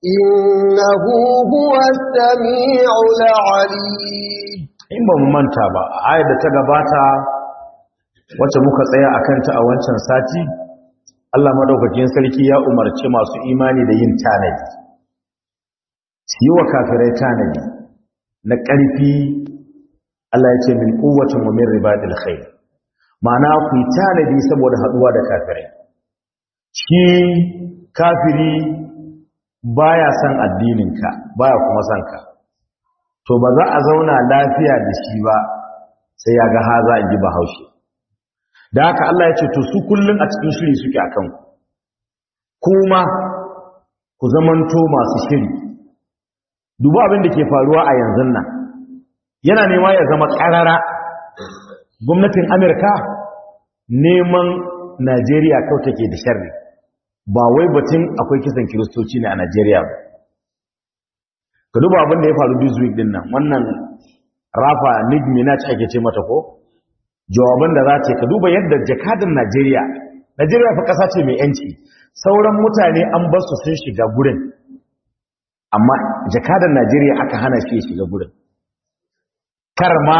إنه هو السميع العليم in ba mu manta ba ayar da ta gabata wacce muka tsaya a kanta a wancan sati Allah madaukakin sarki ya umarci masu imani da yin tanadi su yi wa kafirai tanadi na ƙarfi Allah ya ce min kuwacin wa min ribadil khair ma'ana ku yi tanadi saboda haɗuwa da kafirai shi kafiri baya son addininka baya kuma son ka to ba za a zauna lafiya da shi ba sai ya ga haza in ji bahaushe da haka Allah ya ce to su kullum a cikin shiri suke a kanku kuma ku zamanto masu shiri duba abin da ke faruwa a yanzu nan yana nema ya zama ƙarara gwamnatin amurka neman najeriya kawai take da sharri ba wai batun akwai kisan kiristoci ne a najeriya ba ka duba abin da ya faru this week din nan wannan rafa nig minaj ake ce mata ko jawaban da za ce ka duba yadda jakadan najeriya najeriya fa kasa ce mai yanci sauran mutane an bar su sun shiga gurin amma jakadan najeriya aka hana shi ya shiga gurin kar ma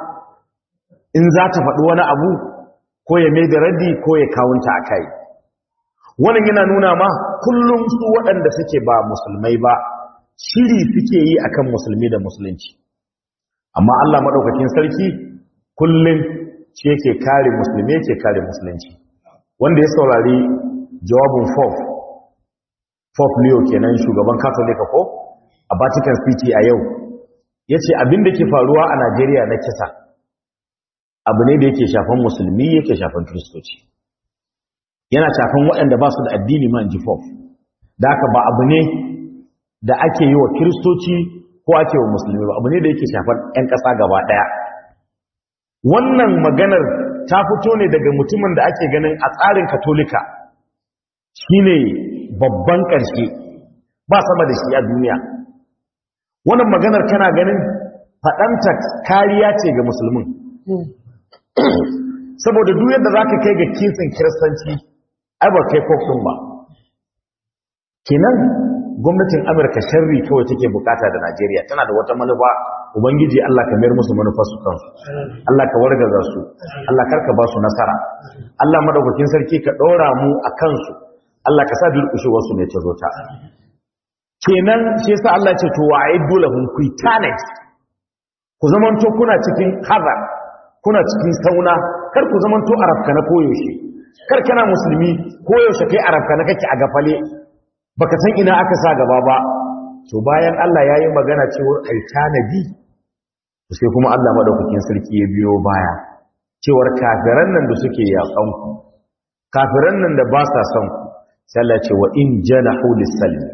in za ta faɗi wani abu ko ya mai da raddi ko ya kawunta a kai wannan yana nuna ma kullum su waɗanda suke ba musulmai ba shiri suke yi akan musulmi da musulunci amma Allah madaukakin sarki kullum ce yake kare musulmi yake kare musulunci wanda ya saurari jawabin Pope Pope Leo kenan shugaban Katolika ko a Vatican City a yau yace abin da ke faruwa a Najeriya na kisa abu ne da yake shafan musulmi yake shafan kristoci yana shafan waɗanda ba su da addini man ji Pope da haka ba abu ne da ake yi wa kiristoci ko ake wa musulmi ba abu ne da yake shafar 'yan ƙasa gaba ɗaya wannan maganar ta fito ne daga mutumin da ake ganin a tsarin katolika shine babban ƙarshe ba sama da shi a duniya wannan maganar kana ganin faɗanta kariya ce ga musulmin saboda duk yadda za ka kai ga kisan kiristanci ai ba kai ɗin ba kenan gwamnatin amurka sharri kawai take bukata da najeriya tana da wata manufa ubangiji allah ka mayar musu manufar su kansu allah ka wargaza su allah karka ba su nasara allah madaukakin sarki ka ɗora mu a kansu allah ka sa wasu ne ta zo ta kenan shi yasa allah ce to wa aiddu lahum quitanate ku zamanto kuna cikin hazar kuna cikin sauna kar ku zamanto arabka na koyaushe kar kana musulmi koyaushe kai arabka na kake a gafale baka san ina aka sa gaba ba to bayan Allah yayi magana cewar ai tanadi sai kuma Allah madaukakin sarki ya biyo baya cewar kafiran nan da suke yakan ku kafiran nan da ba sa son ku sai Allah ce wa in janahu lis-salm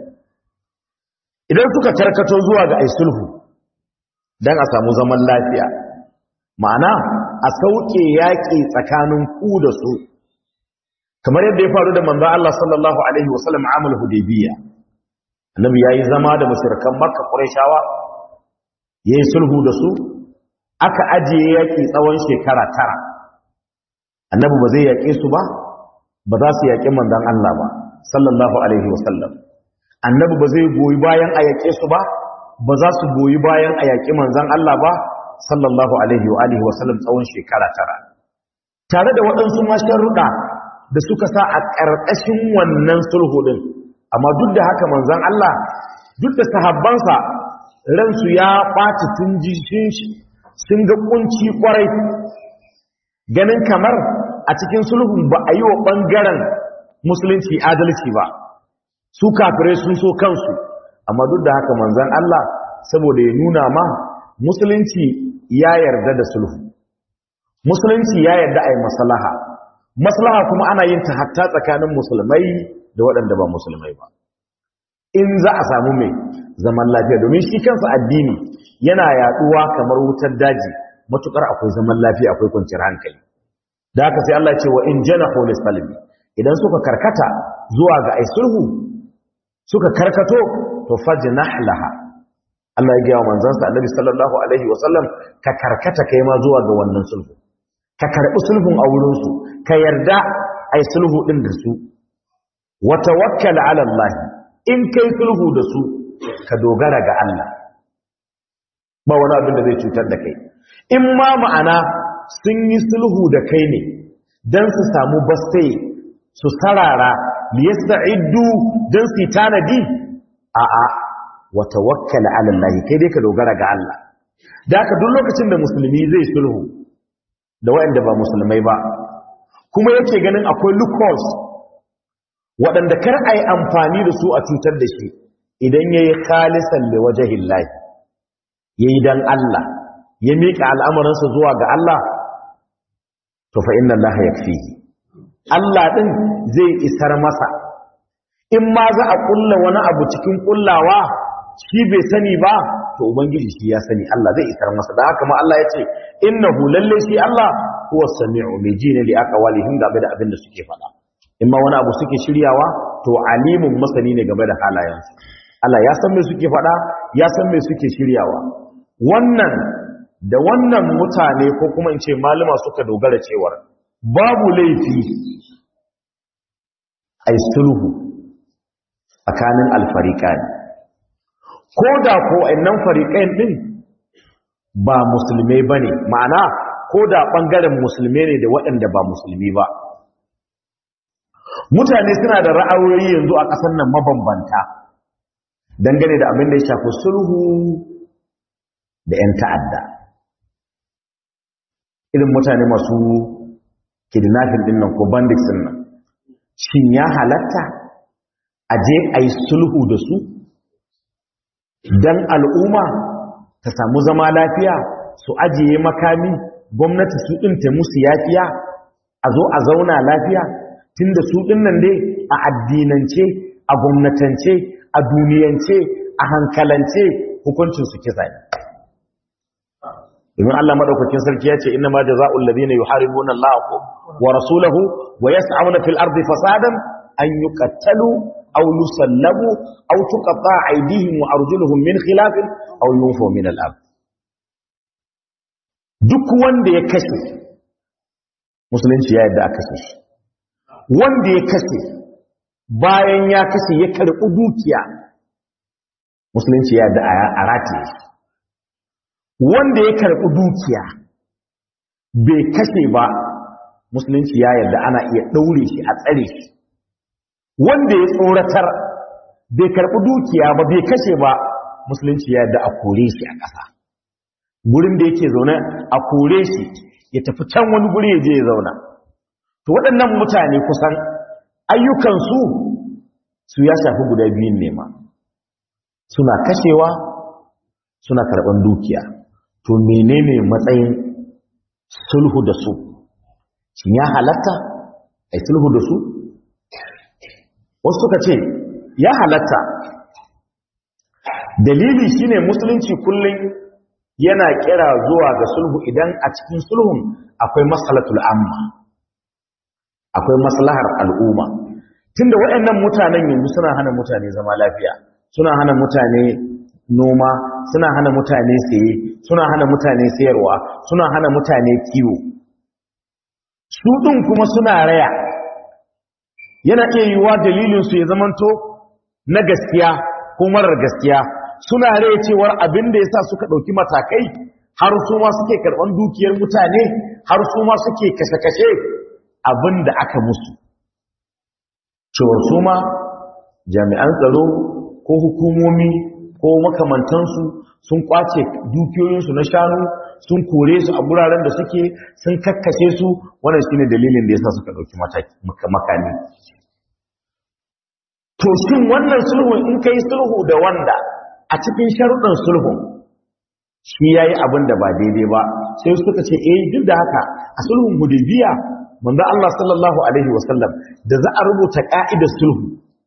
idan suka karkato zuwa ga ai sulhu dan a samu zaman lafiya ma'ana a sauke yaki tsakanin ku da su kamar yadda ya faru da manzo Allah sallallahu alaihi wasallam amal hudaybiya annabi yayi zama da mushrikan makka qurayshawa yayi sulhu da su aka ajiye yaki tsawon shekara tara annabi ba zai yake su ba ba za su yaki manzon Allah ba sallallahu alaihi wasallam annabi ba zai goyi bayan a yake su ba ba za su goyi bayan a yaki manzon Allah ba sallallahu alaihi wa alihi wasallam tsawon shekara tara tare da waɗansu masharruɗa da suka sa a ƙarƙashin wannan sulhu ɗin amma duk da haka manzan Allah duk da sahabbansa ransu ya ɓaci sun ji sun ga ƙunci ƙwarai ganin kamar a cikin sulhun ba a yi wa ɓangaren musulunci adalci ba su kafirai sun so kansu amma duk da haka manzan Allah saboda ya nuna ma musulunci ya yarda da sulhu musulunci ya yarda a yi masalaha maslaha kuma ana yin ta hatta tsakanin musulmai da waɗanda ba musulmai ba in za a samu mai zaman lafiya domin shi kansa addini yana yaduwa kamar wutar daji matukar akwai zaman lafiya akwai kwanciyar hankali da haka sai Allah ya ce wa in janahu lisalmi idan suka karkata zuwa ga ai sulhu suka karkato to fajnah laha Allah ya gaya manzansa Annabi sallallahu alaihi wasallam ka karkata kai ma zuwa ga wannan sulhu ka karbi sulhun a wurin su ka yarda ai sulhu din da su wa tawakkal ala Allah in kai sulhu da su ka dogara ga Allah ba wani abin da zai cutar da kai in ma ma'ana sun yi sulhu da kai ne don su samu bastai su sarara liyasta'iddu don su tanadi a'a wa tawakkal ala Allah kai dai ka dogara ga Allah da haka duk lokacin da musulmi zai sulhu da waɗanda ba musulmai ba kuma yake ganin akwai loopholes waɗanda kar a yi amfani da su a cutar da shi idan ya yi khalisan da wajahin lahi ya yi don Allah ya miƙa al'amuransa zuwa ga Allah to fa inna Allah ya fi Allah ɗin zai isar masa in ma za a ƙulla wani abu cikin ƙullawa shi bai sani ba to ubangiji shi ya sani Allah zai isar masa da haka ma Allah ya ce innahu lalle shi Allah huwa sami'u mai ji ne li aqwalihim game da abin da suke faɗa in ma wani abu suke shiryawa to alimun masani ne game da halayensu Allah ya san me suke faɗa ya san me suke shiryawa wannan da wannan mutane ko kuma in ce malama suka dogara cewar babu laifi ai sulhu tsakanin alfariqani ko da ko annan fariqain din ba musulmai bane ma'ana ko da bangaren musulmai ne da waɗanda ba musulmi ba mutane suna da ra'ayoyi yanzu a ƙasar nan mabambanta dangane da abin da ya shafi sulhu da 'yan ta'adda irin mutane masu kidnapping din nan ko bandits din nan shin ya halatta a je a yi sulhu da su don al'umma ta samu zama lafiya su ajiye makami gwamnati su ɗinta musu yafiya a zo a zauna lafiya tunda su dinnan dai a addinance a gwamnatance a duniyance a hankalance hukuncin su kisa ne domin Allah madaukakin sarki ya ce inna ma jazaa'ul ladina yuharibuna Allah wa rasulahu wa yas'auna fil ardi fasadan an yuqattalu aw yusallabu aw tuqatta aydihim wa arjuluhum min khilaf aw yunfu min al-ard duk wanda ya kashe musulunci ya yadda aka kashe shi wanda ya kashe bayan ya kashe ya karɓi dukiya musulunci ya da a rataye shi wanda ya karɓi dukiya bai kashe ba musulunci ya yarda ana iya ɗaure shi a tsare shi wanda ya tsoratar bai karɓi dukiya ba bai kashe ba musulunci ya yarda a kore shi a ƙasa gurin da yake zaune a kore shi ya tafi can wani guri ya je ya zauna to waɗannan mutane kusan ayyukansu su ya shafi guda biyun nema suna kashewa suna karɓar dukiya to menene matsayin sulhu da su shin ya halatta a sulhu da su wasu suka ce ya halatta dalili shine musulunci kullum yana kira zuwa ga sulhu idan a cikin sulhun akwai masalatul amma akwai maslahar al'umma tunda waɗannan mutanen yanzu suna hana mutane zama lafiya suna hana mutane noma suna hana mutane saye suna hana mutane sayarwa suna hana mutane kiwo su ɗin kuma suna raya yana iya yiwuwa dalilinsu ya zamanto na gaskiya ko marar gaskiya suna raya cewar abin da ya sa suka ɗauki matakai har su ma suke karɓar dukiyar mutane har su ma suke kashe-kashe abin da aka musu cewar su ma jami'an tsaro ko hukumomi ko makamantansu sun kwace dukiyoyinsu na shanu sun kore su a guraren da suke sun kakkashe su wannan shine dalilin da yasa suka dauki makami to shin wannan sulhu in kai sulhu da wanda a cikin sharuɗin sulhu shi yayi abin da ba daidai ba sai suka ce eh duk da haka a sulhun hudaybiya manzo Allah sallallahu alaihi wasallam da za a rubuta ka'idar sulhu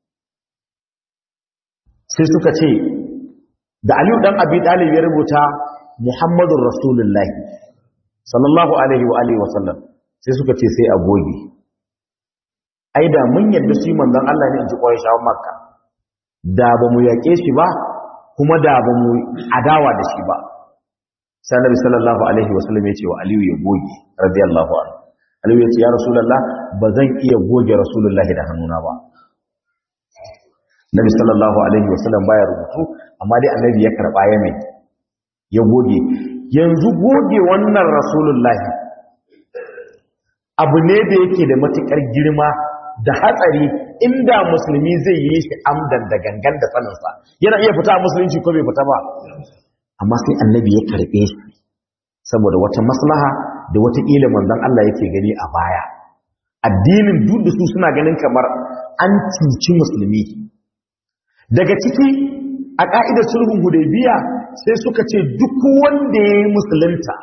sai suka ce da Aliyu dan Abi Talib ya rubuta Muhammadur Rasulullah sallallahu alaihi wa alihi wasallam sai suka ce sai a goge ai da mun yadda shi manzon Allah ne in ji Qurayshawan Makka da ba mu yake shi ba kuma da ba mu adawa da shi ba sai Annabi sallallahu alaihi wasallam ya ce wa Aliyu ya goge radiyallahu anhu Aliyu ya ce ya Rasulullah ba zan iya goge Rasulullah da hannuna ba Nabi sallallahu alaihi wasallam baya rubutu amma dai annabi ya karba ya mai ya goge yanzu goge wannan rasulullahi abu ne da yake da matukar girma da hatsari inda musulmi zai yi shi amdan da gangan da saninsa yana iya fita a musulunci ko bai fita ba amma sai annabi ya karbe shi saboda wata maslaha da wata ƙila manzon Allah yake gani a baya addinin duk da su suna ganin kamar an cuci musulmi daga ciki a ƙa'idar sulhun hudaybiya sai suka ce duk wanda ya yi musulunta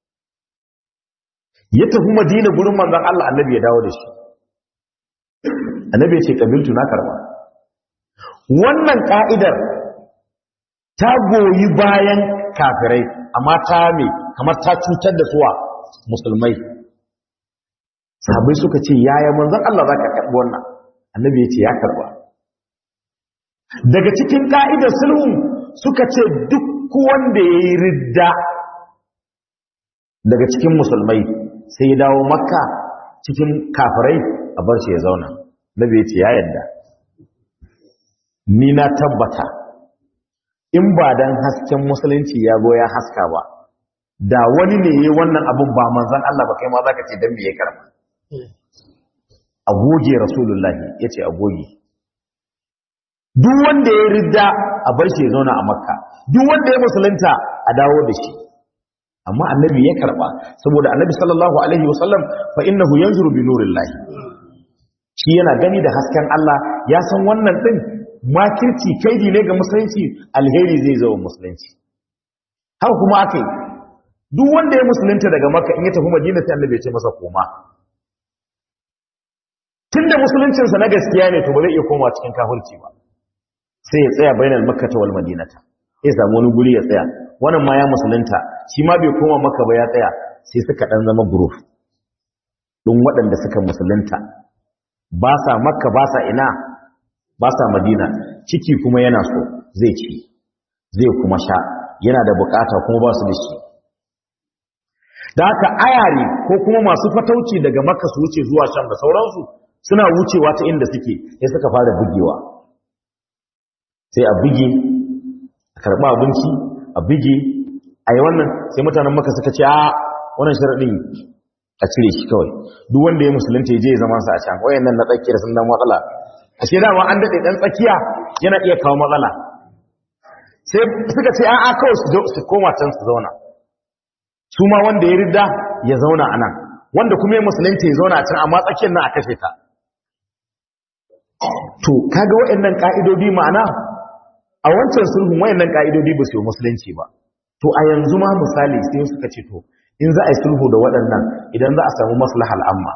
ya tafi madina gurin manzon Allah annabi ya dawo da shi annabi ya ce kabiltu na karba wannan ka'idar ta goyi bayan kafirai amma ta me kamar ta cutar da suwa musulmai sahabbai suka ce yaya manzon Allah zaka karbi wannan annabi ya ce ya karba daga cikin ka'idar sulhu suka ce duk wanda yayi ridda daga cikin musulmai sai ya dawo makka cikin kafirai a bar shi ya zauna nabi ya ce ya yadda ni na tabbata in ba dan hasken musulunci ya go ya haska ba da wani ne yayi wannan abun ba manzon Allah ba kai ma zaka ce dan me ya karba a goge rasulullahi yace a goge duk wanda ya ridda a bar shi ya zauna a makka duk wanda ya musulunta a dawo da shi amma annabi ya karba saboda annabi sallallahu alaihi wasallam fa innahu yanzuru bi nurillahi shi yana gani da hasken Allah ya san wannan din makirci kaidi ne ga musulunci alheri zai zo musulunci haka kuma akai duk wanda ya musulunta daga makka in ya tafi madina sai annabi ya ce masa koma tunda musuluncinsa na gaskiya ne to ba zai iya koma cikin kafirci ba sai ya tsaya bainal makkata wal madinata ya samu wani guri ya tsaya wannan ma ya musulunta shi ma bai koma maka ba ya tsaya sai suka dan zama group din waɗanda suka musulunta ba sa makka ba sa ina ba sa madina ciki kuma yana so zai ci zai kuma sha yana da bukata kuma ba su da shi da haka ayari ko kuma masu fatauci daga makka su wuce zuwa sham da sauransu suna wucewa ta inda suke sai suka fara bugewa sai a buge a karɓa abinci a buge a yi wannan sai mutanen maka suka ce a wannan sharaɗin a cire shi kawai duk wanda ya musulunta ya je zaman sa a can wayan nan na tsakiyar sun dan matsala a ce dama an daɗe ɗan tsakiya yana iya kawo matsala sai suka ce a'a kawai su koma can su zauna su ma wanda ya ridda ya zauna a nan wanda kuma ya musulunta ya zauna a can amma tsakiyar nan a kashe ta to kaga waɗannan ka'idodi ma'ana a wancan sulhun wayannan ka'idodi ba su yi musulunci ba to a yanzu ma misali sai suka ce to in za a yi sulhu da waɗannan idan za a samu maslahal amma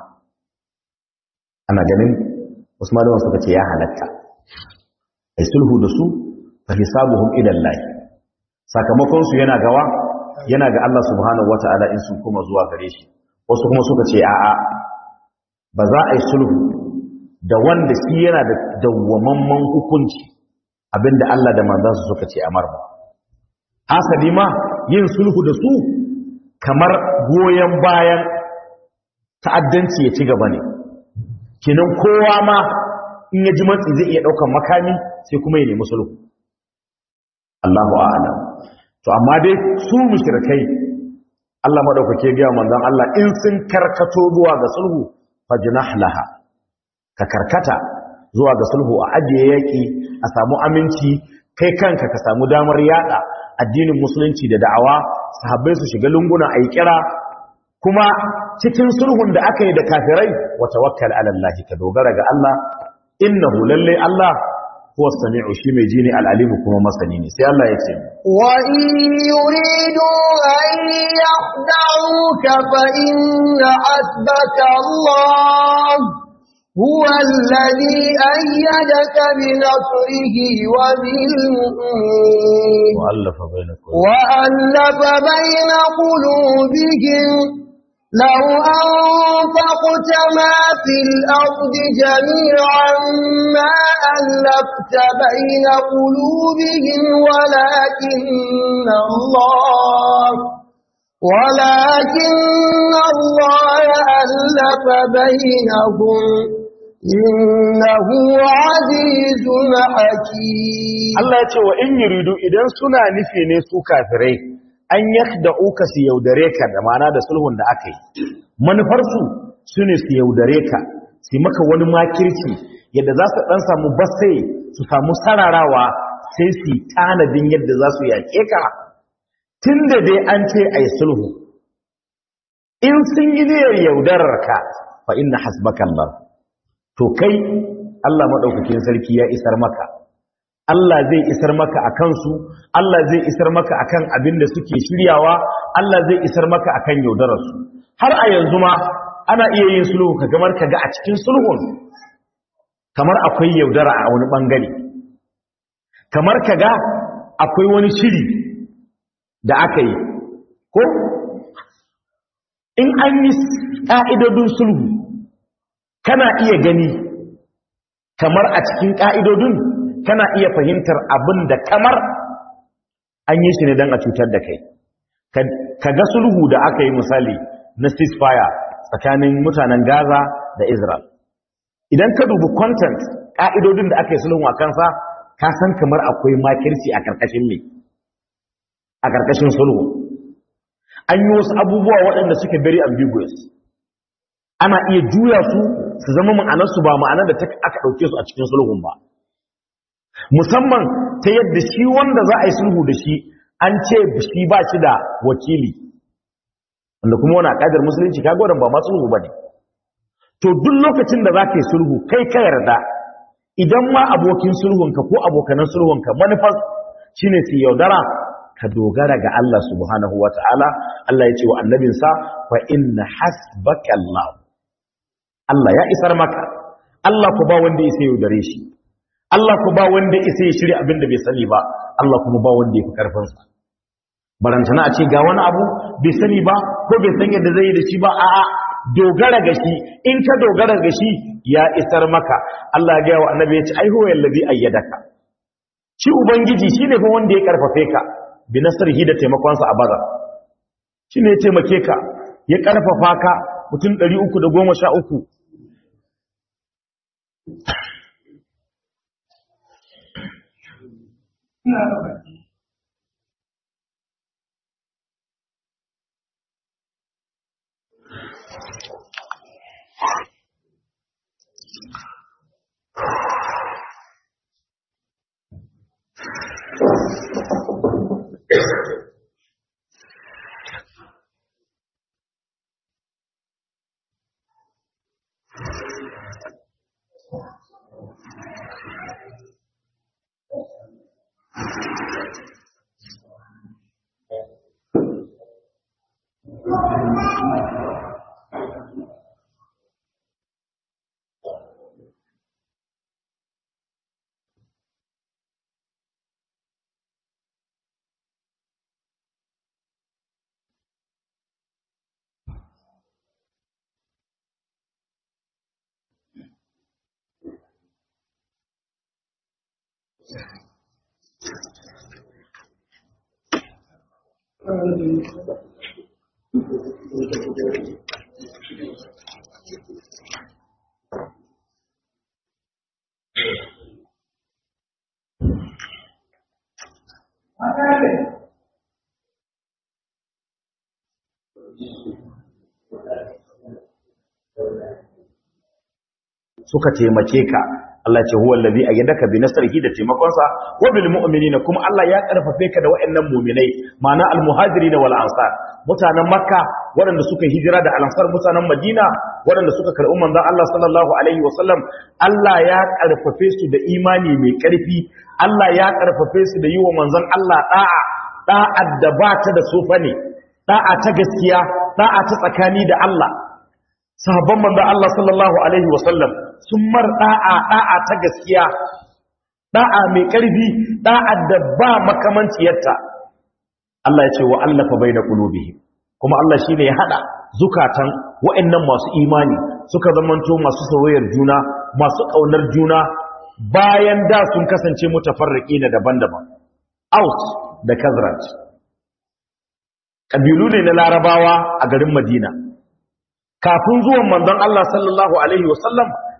ana ganin wasu malaman suka ce ya halatta a yi sulhu da su fa hisabuhum ila Allah sakamakon su yana gawa yana ga Allah subhanahu wata'ala in sun kuma zuwa gare shi wasu kuma suka ce a'a ba za a yi sulhu da wanda shi yana da dawwamamman hukunci abinda Allah da manzansa suka ce amar ba hasali ma yin sulhu da su kamar goyen bayan ta'addanci ya ci gaba ne kinan kowa ma in ya ji matsi zai iya ɗaukar makami sai kuma ya nemi sulhu Allahu a'lam to amma dai su mushrikai Allah madaukake ga manzon Allah in sun karkato zuwa ga sulhu fajnah laha ka karkata zuwa ga sulhu a ajiye yaki a samu aminci kai kanka ka samu damar yada addinin musulunci da da'awa sahabbai su shiga lunguna ayi kira kuma cikin sulhun da aka yi da kafirai wa tawakkal ala Allah ka dogara ga Allah innahu lalle Allah huwa sami'u shi mai jini al-alim kuma masani ne sai Allah ya ce wa in yuridu an yakhda'uka fa inna hasbaka Allah هو الذي أيدك بنصره وبالمؤمنين وألف بين وألف بين قلوبهم لو أنفقت ما في الأرض جميعا ما ألفت بين قلوبهم ولكن الله ولكن الله ألف بينهم إنه عزيز حكيم Allah ya ce wa in yuridu idan suna nufi ne su kafirai an yakhda'uka su yaudare ka da mana da sulhun da aka yi manufarsu su ne su yaudare ka su maka wani makirci yadda za su dan samu basai su samu sararawa sai su yi tanadin yadda za su yaƙe ka tun da dai an ce a yi sulhu in sun yi niyyar yaudarar ka fa inna hasbaka Allah to kai Allah madaukakin sarki ya isar maka Allah zai isar maka a kansu, Allah zai isar maka a kan abin da suke shiryawa, Allah zai isar maka a kan yaudararsu. Har a yanzu ma ana iya yin sulhu ka gamar ka ga a cikin sulhun, kamar akwai yaudara a wani ɓangare. Kamar ka ga akwai wani shiri da aka yi, ko? In an yi ƙa'idodin sulhu, kana iya gani kamar a cikin ƙa'idodin kana iya fahimtar abin da kamar an yi shi ne don a cutar da kai ka ga sulhu da aka yi misali na ceasefire tsakanin mutanen gaza da israel idan ka dubi content ƙa'idodin da aka yi sulhu a kansa ka san kamar akwai makirci a ƙarƙashin mai a ƙarƙashin sulhu an yi wasu abubuwa waɗanda suke very ambiguous ana iya juya su su zama ma'anarsu ba ma'anar da aka ɗauke su a cikin sulhun ba musamman ta yadda shi wanda za a yi sulhu da shi an ce shi ba shi da wakili wanda kuma wani akadar musulunci ka gwadon ba ma sulhu ba ne to duk lokacin da za ka yi sulhu kai ka yarda idan ma abokin sulhunka ko abokanan sulhunka manufar shi ne su yaudara ka dogara ga Allah subhanahu wa ta'ala Allah ya ce wa annabinsa fa inna hasbaka Allah Allah ya isar maka Allah ku ba wanda ya sai yaudare shi Allah ku ba wanda isa ya shirya abin da bai sani ba Allah kuma ba wanda ya fi karfinsa barantana a ce ga wani abu bai sani ba ko bai san yadda zai yi da shi ba a'a dogara ga shi in ka dogara ga shi ya isar maka Allah ya gaya wa annabi ya ce ai huwa allazi ayyadaka shi ubangiji shine fa wanda ya karfafe ka bi nasrihi da taimakonsa a bazar shine ya taimake ka ya karfafa ka mutum 313 suka taimake ka Allah ce huwa allazi ayyadaka bi nasrihi da taimakonsa wa bil mu'minina kuma Allah ya karfafe ka da waɗannan mu'minai ma'ana al muhajirin wal ansar mutanen makka waɗanda suka hijira da al ansar mutanen madina waɗanda suka karɓi manzon Allah sallallahu alaihi wa sallam Allah ya karfafe su da imani mai karfi Allah ya karfafe su da yi wa manzon Allah da'a da'a da ba ta da sofa ne da'a ta gaskiya da'a ta tsakani da Allah sahabban manzon Allah sallallahu alaihi wa sallam sun mar da'a da'a ta gaskiya da'a mai ƙarfi da'a da ba makamanciyarta Allah ya ce wa allafa baina qulubihim kuma Allah shine ya hada zukatan wa'annan masu imani suka zamanto masu soyayyar juna masu kaunar juna bayan da sun kasance mutafarriqina daban-daban Aus da Khazraj kabilu ne na Larabawa a garin Madina kafin zuwan manzon Allah sallallahu alaihi wasallam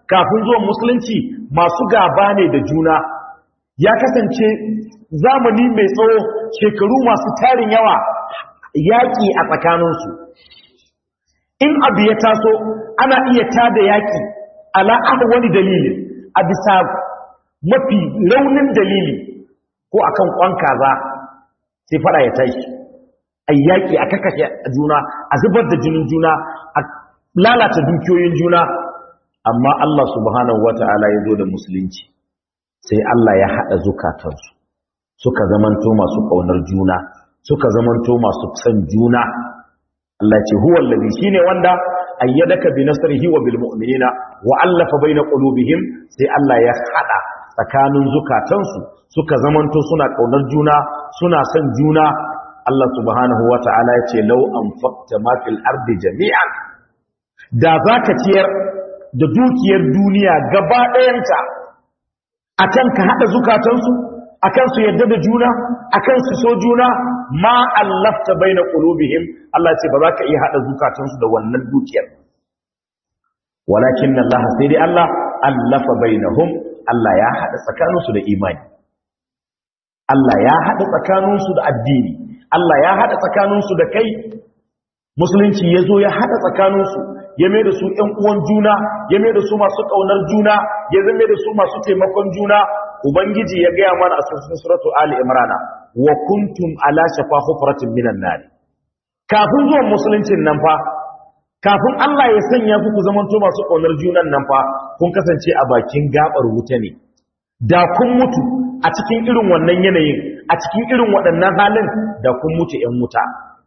kafin zuwan musulunci masu gaba ne da juna ya kasance zamani mai tsawo shekaru masu tarin yawa yaƙi a tsakaninsu in abu ya taso ana iya tada yaƙi ala wani dalili a bisa mafi raunin dalili ko akan kwan kaza sai fara ya tashi a yaƙi a kakashe juna a zubar da jinin juna a lalata dukiyoyin juna amma Allah subhanahu wata'ala ya zo da musulunci sai Allah ya haɗa zukatansu suka zamanto masu ƙaunar juna suka zamanto masu san juna Allah ce huwa allazi shine wanda ayyadaka bi nasrihi wa bil mu'minina wa allafa baina qulubihim sai Allah ya hada tsakanin zukatansu suka zamanto suna kaunar juna suna son juna Allah subhanahu wata'ala ya ce law anfaqta ma fil ardi jami'an da zaka ciyar da dukiyar duniya gaba ɗayanta akan ka hada zukatansu akan su yadda da juna akan su so juna ma allafta baina qulubihim Allah ce ba za ka iya hada zukatansu da wannan dukiyar walakin Allah sai dai Allah allafa bainahum Allah ya hada tsakaninsu da imani Allah ya hada tsakaninsu da addini Allah ya hada tsakaninsu da kai musulunci yazo ya hada tsakaninsu ya mai da su ƴan uwan juna ya mai da su masu kaunar juna ya zame da su masu taimakon juna ubangiji ya gaya mana a cikin suratu ali imran wa kuntum ala shafa hufratin minan nar kafin zuwan musuluncin nan fa kafin Allah ya sanya ku ku zamanto masu kaunar junan nan fa kun kasance a bakin gabar wuta ne da kun mutu a cikin irin wannan yanayin a cikin irin waɗannan halin da kun mutu ƴan wuta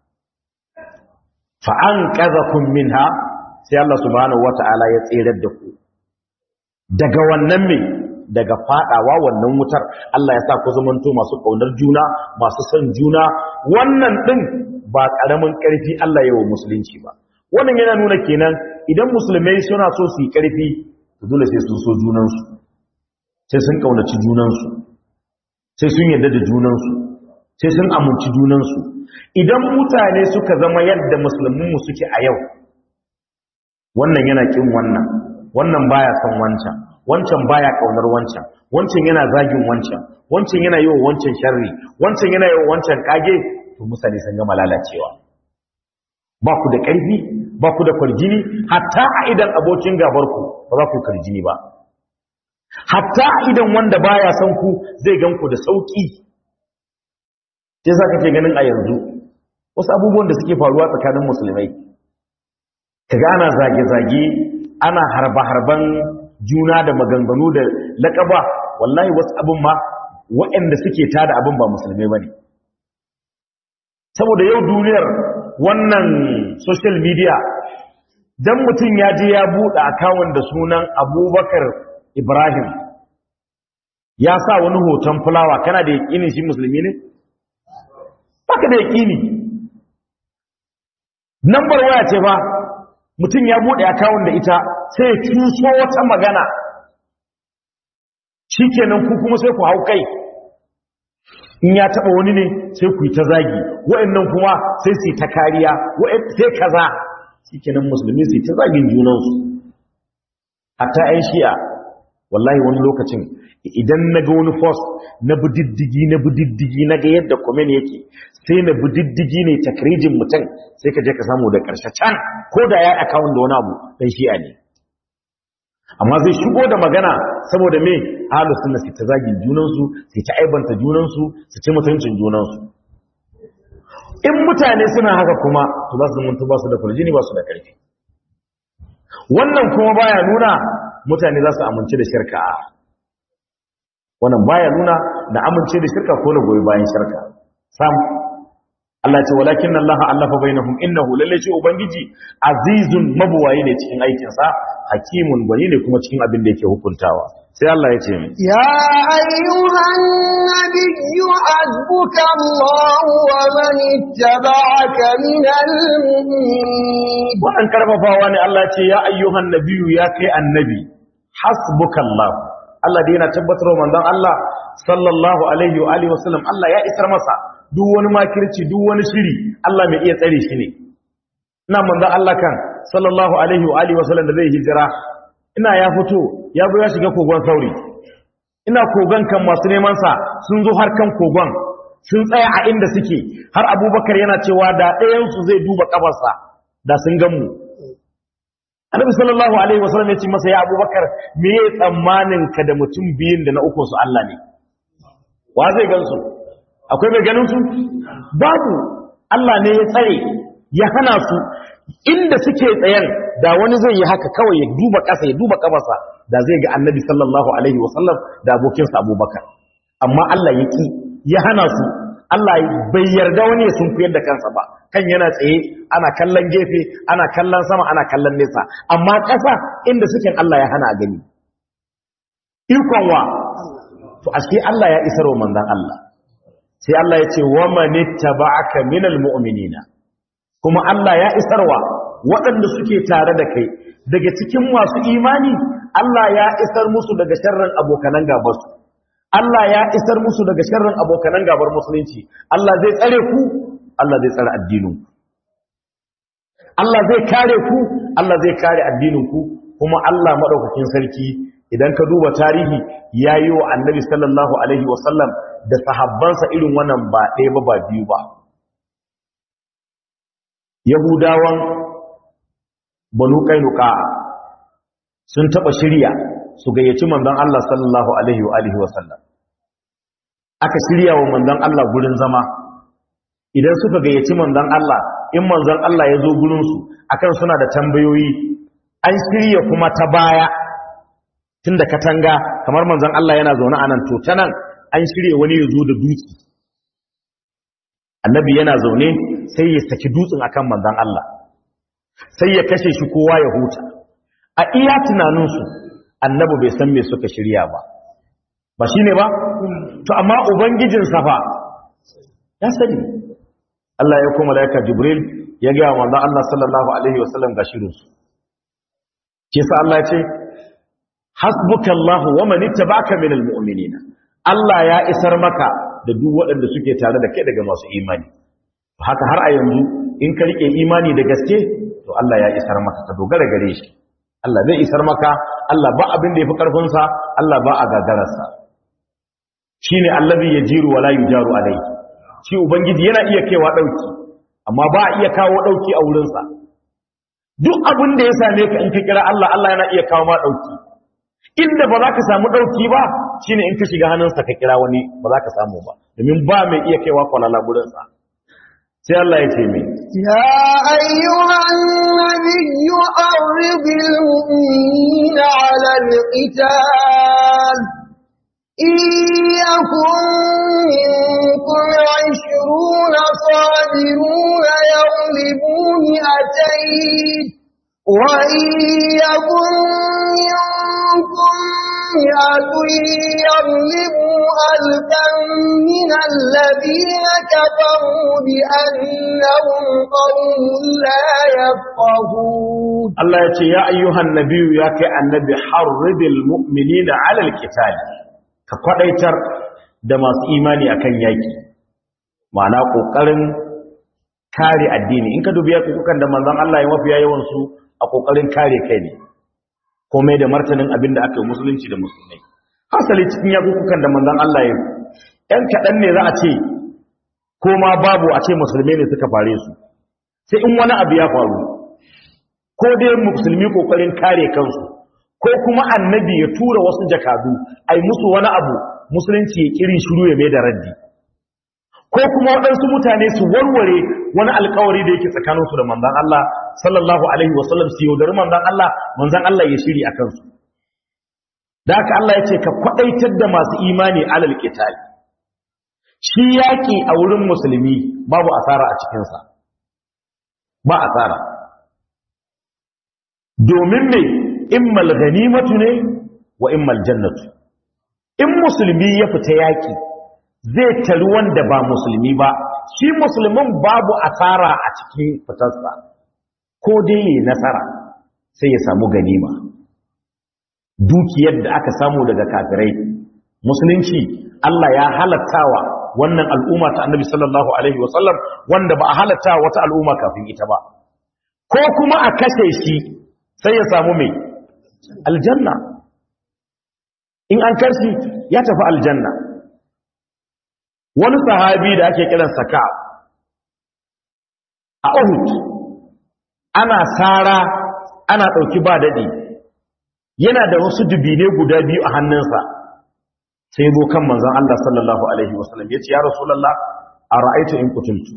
fa an qazakum minha sai Allah subhanahu wata'ala ya tserar da ku daga wannan me daga fadawa wannan wutar Allah ya sa ku zamanto masu kaunar juna masu son juna wannan din ba karamin karfi Allah yayin musulunci ba wannan yana nuna kenan idan musulmai suna so su yi karfi to dole sai sun so junansu sai sun kaunaci junansu sai sun yarda da junansu sai sun aminci junansu idan mutane suka zama yadda musulmin mu suke a yau wannan yana kin wannan wannan baya son wancan wancan baya kaunar wancan wancan yana zagin wancan wancan yana yi wa wancan sharri wancan yana yi wa wancan kage to mutane sun gama lalacewa ba ku da ƙarfi ba ku da kwarjini hatta a idan abokin gabarku ba za ku kwarjini ba hatta a idan wanda baya son ku zai gan ku da sauki sai za ka ke ganin a yanzu wasu abubuwan da suke faruwa tsakanin musulmai kaga ana zage-zage ana harba-harban juna da maganganu da laƙaba wallahi wasu abin ma waɗanda suke tada abin ba musulmai ba ne saboda yau duniyar wannan social media don mutum ya je ya buɗe akawun da sunan abubakar ibrahim ya sa wani hoton fulawa kana da yaƙini shi musulmi ne? baka da yaƙini nambar waya ce ba mutum ya buɗe akawun da ita sai ya cuso wata magana shi kenan ku kuma sai ku hau kai in ya taɓa wani ne sai ku yi ta zagi wa'annan kuma sai su yi ta kariya sai kaza shi kenan musulmi su yi ta zagin junansu hatta 'yan shi'a wallahi wani lokacin idan na ga wani post na budiddigi na budiddigi na ga yadda komen yake sai na budiddigi ne takrijin mutum sai ka je ka samu da ƙarshe can ko da ya akawun da wani abu ɗan shi'a ne amma zai shigo da magana saboda me ahalu sunna su ta zagin junansu su ta aibanta junansu su ci mutuncin junansu in mutane suna haka kuma to za su zamanto ba su da kurjini ba su da ƙarfi wannan kuma baya nuna mutane za su amince da shirka wannan baya nuna da amince da shirka ko na goyi bayan shirka sam Allah ce walakin Allah allafa bainahum innahu lalle ce ubangiji azizun mabuwayi ne cikin aikin sa hakimun gwani ne kuma cikin abin da yake hukuntawa sai Allah ya ce mi ya ayyuhan nabiyyu azbuka Allah wa man ittaba'aka minal mu'minin wannan karfafawa ne Allah ce ya ayyuhan nabiyyu ya kai annabi hasbuka Allah Allah da yana tabbatar manzon Allah sallallahu alaihi wa alihi wasallam Allah ya isar masa duk wani makirci duk wani shiri Allah mai iya tsare shi ne ina manzon Allah kan sallallahu alaihi wa alihi wasallam da zai hijira ina ya fito ya zo ya shiga kogon sauri ina kogon kan masu neman sa sun zo har kan kogon sun tsaya a inda suke har abubakar yana cewa da ɗayansu zai duba ƙafarsa da sun gan mu annabi sallallahu alaihi wasallam ya ce masa ya abubakar me ya tsammanin ka da mutum biyun da na uku su Allah ne wa zai gansu akwai mai ganin su babu Allah ne ya tsare ya hana su inda suke tsayen da wani zai yi haka kawai ya duba ƙasa ya duba ƙafarsa da zai ga annabi sallallahu alaihi wasallam da abokinsa abubakar amma Allah ya ki ya hana su Allah bai yarda wani ya sunkuyar da kansa ba kan yana tsaye ana kallon gefe ana kallon sama ana kallon nesa amma ƙasa inda suke Allah ya hana a gani ikon wa to ashe Allah ya isar wa manzon Allah sai Allah ya ce wa manittaba'aka minal mu'minina kuma Allah ya isarwa waɗanda suke tare da kai daga cikin masu imani Allah ya isar musu daga sharrin abokanan gabarsu Allah ya isar musu daga sharrin abokanan gabar musulunci Allah zai tsare ku Allah zai tsare addinin ku Allah zai kare ku Allah zai kare addinin ku kuma Allah madaukakin sarki idan ka duba tarihi yayi wa Annabi sallallahu alaihi wasallam da sahabbansa irin wannan ba ɗaya ba ba biyu ba Yahudawan Banu Kainuka sun taba shirya su gayyaci manzon Allah sallallahu alaihi wa alihi wasallam aka shirya wa manzon Allah gurin zama idan suka gayyaci manzon Allah in manzon Allah ya zo gurin su akan suna da tambayoyi an shirya kuma ta baya tunda katanga kamar manzon Allah yana zaune a nan to ta nan an shirya wani ya zo da dutse annabi yana zaune sai ya saki dutsen akan manzon Allah sai ya kashe shi kowa ya huta a iya tunaninsu annabi bai san me suka shirya ba ba shine ba to amma ubangijin safa ya sani Allah ya kuma malaika jibril ya ga manzon Allah sallallahu alaihi wasallam ga shirin su ke sa Allah ya ce hasbukallahu wa man ittaba'aka minal mu'minina Allah ya isar maka da duk waɗanda suke tare da kai daga masu imani haka har a yanzu in ka rike imani da gaske to Allah ya isar maka ka dogara gare shi Allah zai isar maka Allah ba abin da yafi karfin sa Allah ba a gagarar sa shine allazi yajiru wala yujaru alayhi shi ubangiji yana iya kaiwa dauki amma ba a iya kawo dauki a wurin sa duk abin da ya same ka in ka kira Allah Allah yana iya kawo ma dauki inda ba za ka samu ɗauki ba shi ne in ka shiga hannunsa ka kira wani ba za ka samu ba domin ba mai iya kaiwa kwalala gurinsa sai Allah ya ce mai ya ayyuhan nabiyyu arridil mu'minina 'ala al-qital إيكم منكم عشرون صابرون يغلبوا مئتين وإن يكن منكم مئة يغلبوا ألفا من الذين كفروا بأنهم قوم لا يفقهون الله يقول يا أيها النبي يا كالنبي حرد المؤمنين على القتال كقديتر da masu imani akan yaki ma'ana kokarin kare addini in ka dubi yakukan da manzon Allah ya mafiya yawan su a kokarin kare kai ne komai da martanin abin da aka yi musulunci da musulmai hasali cikin yakukan da manzon Allah ya ɗan kaɗan ne za a ce ko ma babu a ce musulmai ne suka fare su sai in wani abu ya faru ko dai musulmi kokarin kare kansu ko kuma annabi ya tura wasu jakadu ai musu wani abu musulunci ya kiri shiru ya mai da raddi ko kuma waɗansu mutane su warware wani alkawari da yake tsakaninsu da manzan Allah sallallahu alaihi wasallam su yaudari manzan Allah manzan Allah ya shiri a kansu da haka Allah ya ce ka kwaɗaitar da masu imani alal qital shi yaƙi a wurin musulmi babu asara a cikinsa ba asara domin ne immal ganimatu ne wa immal jannatu in musulmi ya fita yaƙi zai tari wanda ba musulmi ba shi musulmin babu asara a cikin fitarsa ko dai yi nasara sai ya samu ganima dukiyar da aka samu daga kafirai musulunci Allah ya halattawa wannan al'umma ta annabi sallallahu alaihi wasallam wanda ba a halatta wata al'umma kafin ita ba ko kuma a kashe shi sai ya samu mai aljanna in an karshi ya tafi aljanna wani sahabi da ake kiran saka a Uhud ana sara ana ɗauki ba daɗi yana da wasu dubine guda biyu a hannunsa sai zo kan manzon Allah sallallahu alaihi wasallam ya ce ya rasulullah a ra'aitu in kutuntu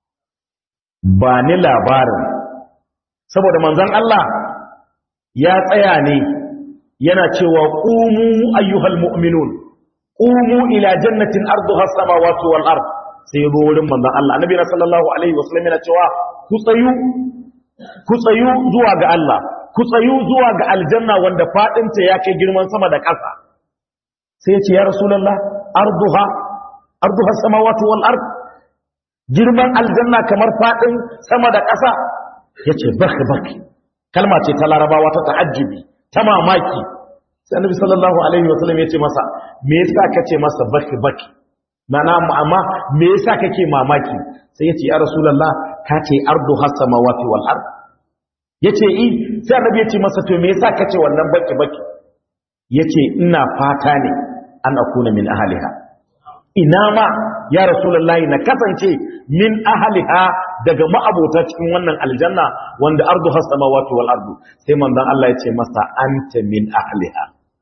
ba ni labarin saboda manzon Allah ya tsaya ne yana cewa qumu ayyuhal mu'minun qumu ila jannatin arduha as-samawati wal ard sai ya zo wurin manzon Allah annabi sallallahu alaihi wasallam yana cewa ku tsayu ku tsayu zuwa ga Allah ku tsayu zuwa ga aljanna wanda fadinta ya kai girman sama da ƙasa sai ya ce ya rasulullah arduha arduha as-samawati wal ard girman aljanna kamar fadin sama da ƙasa yace baki baki kalma ce ta larabawa ta ta'ajjubi ta mamaki sai annabi sallallahu alaihi wasallam yace masa me yasa kace masa baki baki mana amma me yasa kake mamaki sai yace ya rasulullah ka ce ardu hasamawati wal ard yace i sai annabi yace masa to me yasa kace wannan baki baki yace ina fata ne an akuna min ahliha ina ma ya rasulullah na kasance min ahliha daga ma'abota cikin wannan aljanna wanda ardu hasamawati wal ard sai manzon Allah yace masa anta min ahliha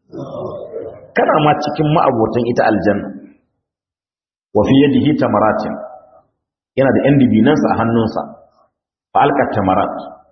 kana ma cikin ma'abotan ita aljanna wa fi yadihi tamaratin yana da yan dibinansa a hannunsa fa alqat tamarat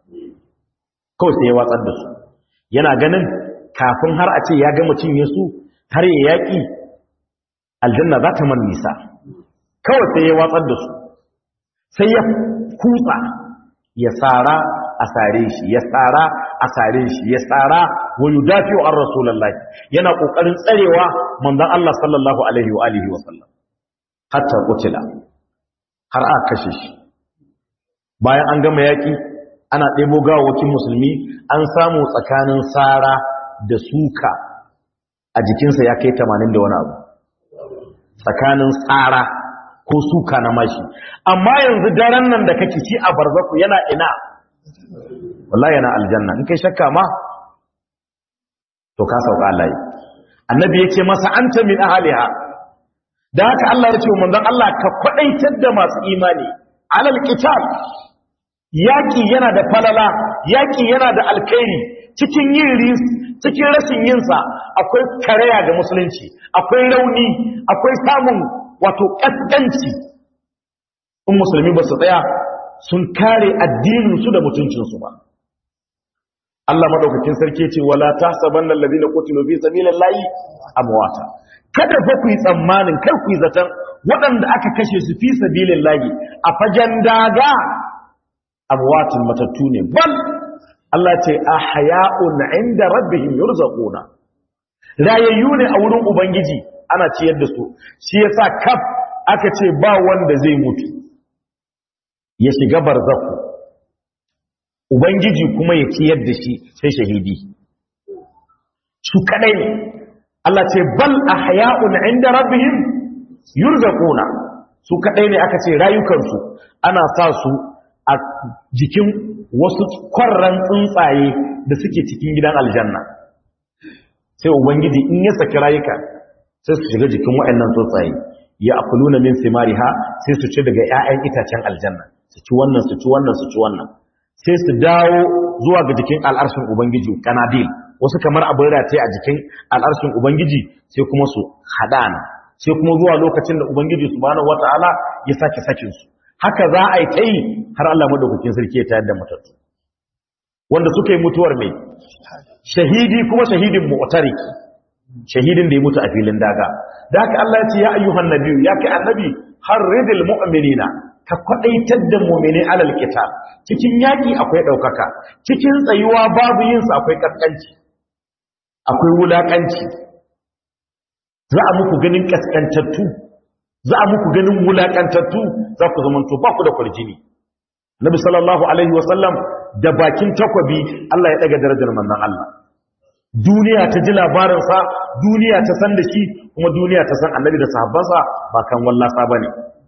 kawai sai ya watsar da su yana ganin kafin har a ce ya ga mutum ya su har ya yaki aljanna za ta man nisa kawai sai ya watsar da su sai ya kutsa ya tsara a sare shi ya tsara a sare shi ya tsara wa yudafi'u an rasulullahi yana kokarin tsarewa manzon Allah sallallahu alaihi wa alihi wa sallam hatta kutila har aka kashe shi bayan an gama yaki ana ɗebo gawawakin musulmi an samu tsakanin tsara da suka a jikinsa ya kai 80 da wani abu tsakanin tsara ko suka na mashi amma yanzu daren nan da kake ci a barzaku yana ina wallahi yana aljanna in kai shakka ma to ka sauka Allah yi annabi yake masa anta min ahliha da haka Allah ya ce wa manzon Allah ka kwadaitar da masu imani alal qital yaki yana da falala yaki yana da alkhairi cikin yin ris cikin rashin yin sa akwai karaya ga musulunci akwai rauni akwai samun wato kaskanci in musulmi ba su tsaya sun kare addinin su da mutuncin su ba Allah madaukakin sarki ce wala tahsabanna alladhina qutilu fi sabilillahi amwata kada fa ku yi tsammanin kar ku yi zaton waɗanda aka kashe su fi sabilillahi a fagen daga amwatin matattu ne bal Allah ce ahya'un 'inda rabbihim yurzaquna rayayyu ne a wurin ubangiji ana ciyar da su shi yasa kaf aka ce ba wanda zai mutu ya shiga barzaku ubangiji kuma ya ciyar da shi sai shahidi su kadai ne Allah ce bal ahya'un 'inda rabbihim yurzaquna su kadai ne aka ce rayukansu ana sa su a jikin wasu kwarran tsuntsaye da suke cikin gidan aljanna sai ubangiji in ya saki rayuka sai su shiga jikin waɗannan tsuntsaye ya akuluna min simariha sai su ci daga 'ya'yan itacen aljanna su ci wannan su ci wannan su ci wannan sai su dawo zuwa ga jikin al'arshin ubangiji kanadil wasu kamar abin rataye a jikin al'arshin ubangiji sai kuma su hadana sai kuma zuwa lokacin da ubangiji subhanahu wata'ala ya sake sakin su haka za a yi ta yi har Allah madaukakin sarki ya tayar da matattu wanda suka yi mutuwar mai shahidi kuma shahidin mu'tariki shahidin da ya mutu a filin daga da haka Allah ya ce ya ayyuhan nabiyyu ya kai annabi harridil mu'minina ka kwadaitar da mu'mini alal qital cikin yaki akwai daukaka cikin tsayuwa babu yin sa akwai kaskanci akwai wulakanci za a muku ganin kaskantattu za a muku ganin wulakantattu za ku zamanto ba ku da kwarjini Nabi sallallahu alaihi wasallam da bakin takwabi Allah ya daga darajar manzon Allah duniya ta ji labarinsa duniya ta san da shi kuma duniya ta san annabi da sahabbansa ba kan wallasa bane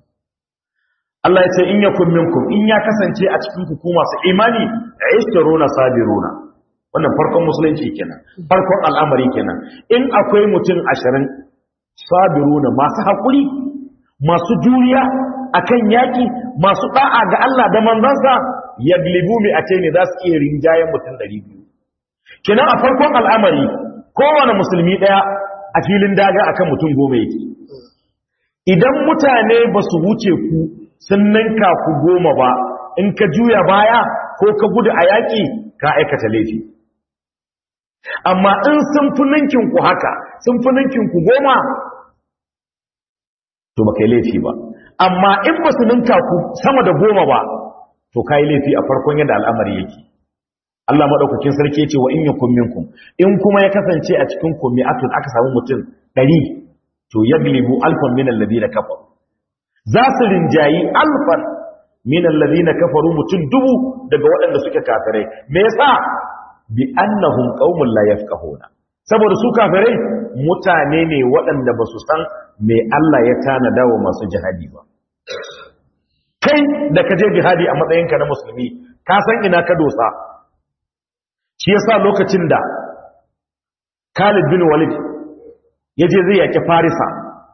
Allah ya ce in yakun minkum in ya kasance a cikin ku masu imani aishtaruna sabiruna wannan farkon musulunci kenan farkon al'amari kenan in akwai mutum ashirin sabiruna masu haƙuri masu juriya akan yaƙi masu ɗa'a ga Allah da manzansa yaglibu mi a ce ne za su iya rinjayen mutum ɗari biyu kenan a farkon al'amari kowane musulmi ɗaya a filin daga akan mutum goma yake idan mutane ba su wuce ku sun ninka ku goma ba in ka juya baya ko ka gudu a yaƙi ka aikata laifi amma in sun fi ninkinku haka sun fi ninkinku goma to ba kai laifi ba amma in ba su ninka ku sama da goma ba to ka yi laifi a farkon yadda al'amari yake Allah maɗaukakin sarki ce wa in yi minkum in kuma ya kasance a cikin kumi atun aka samu mutum ɗari to ya glibu alfan min allazi na kafar za su rinjayi alfan min allazi na kafaru mutum dubu daga waɗanda suke kafirai me yasa bi annahum qaumun la yafqahuna saboda su kafirai mutane ne waɗanda ba su san me Allah ya tanada wa masu jihadi ba kai da ka je jihadi a matsayinka na musulmi ka san ina ka dosa shi yasa lokacin da Khalid bin Walid ya je zai yaki Farisa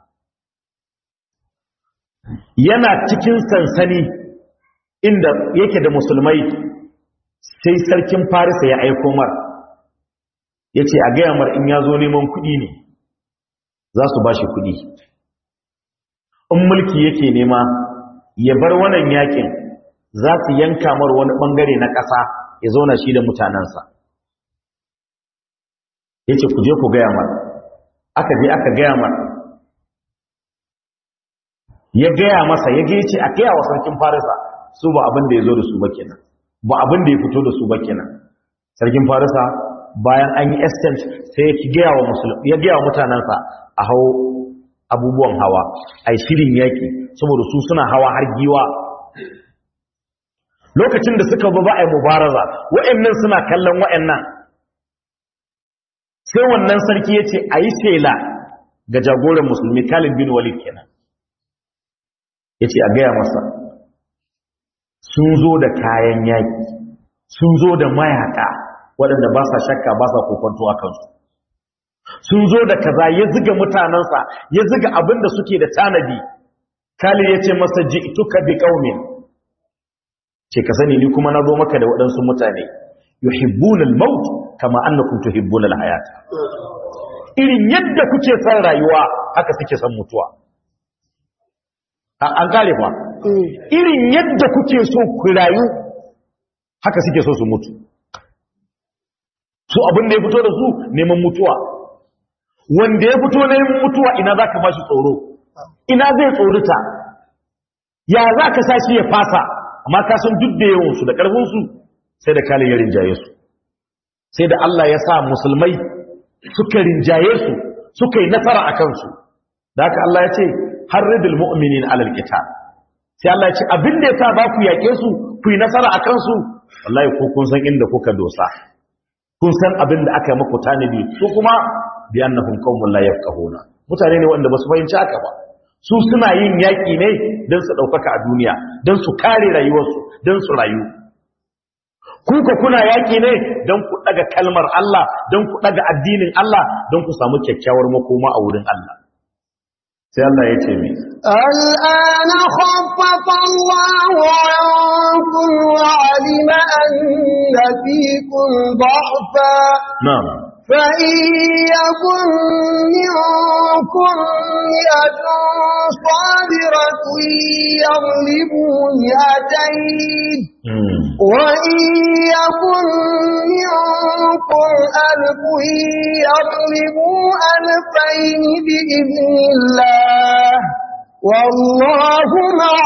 yana cikin sansani inda yake da musulmai sai sarkin Farisa ya aiko mar ya ce a gaya mar in ya zo neman kuɗi ne za su ba shi kuɗi in mulki yake nema ya bar wannan yakin za su yanka mar wani ɓangare na ƙasa ya zauna shi da mutanensa ya ce ku je ku gaya mar aka je aka gaya mar ya gaya masa ya ce a gaya wa sarkin farisa su ba abin da ya zo da su ba kenan ba abin da ya fito da su ba kenan sarkin farisa bayan an yi exchange sai ya gaya wa musulmi ya gaya wa mutanensa a hau abubuwan hawa ai shirin yaki saboda su suna hawa har giwa lokacin da suka ba ai mubaraza wa'annan suna kallon wa'annan sai wannan sarki yace ayi shela ga jagoran musulmi Khalid bin Walid kenan yace a gaya masa sun zo da kayan yaki sun zo da mayaka waɗanda ba sa shakka ba sa kokonto a kansu sun zo da kaza ya ziga mutanensa ya ziga abin da suke da tanadi kali ya ce masa ji tuka bi ƙaumin ce ka sani ni kuma na zo maka da waɗansu mutane yuhibbuna al-maut kama annakum tuhibbuna al-hayat irin yadda kuke son rayuwa haka suke son mutuwa an kare fa irin yadda kuke so ku rayu haka suke so su mutu su abin da ya fito da su neman mutuwa wanda ya fito neman mutuwa ina za ka ba shi tsoro ina zai tsorita ya za ka sa shi ya fasa amma ka san duk da yawansu da ƙarfinsu sai da kalin ya rinjaye su sai da Allah ya sa musulmai suka rinjaye su suka yi nasara a kansu da haka Allah ya ce har ridul mu'minin alal qital sai Allah ya ce abin da ya sa ba ku yaƙe su ku yi nasara a kansu wallahi ko kun san inda kuka dosa kun san abin da aka yi muku tanadi su kuma bi annahum qaumun la yafqahuna mutane ne wanda basu fahimci haka ba su suna yin yaki ne dan su daukaka a duniya dan su kare rayuwarsu dan su rayu ku ka kuna yaki ne dan ku daga kalmar Allah dan ku daga addinin Allah dan ku samu kyakkyawar makoma a wurin Allah sai Allah ya ce mai الآن خفف الله عنكم وعلم أن فيكم ضعفا na'am فإن يكن منكم مئة صابرة يغلبوا مئتين mm. وإن يكن منكم ألف يغلبوا ألفين بإذن الله والله مع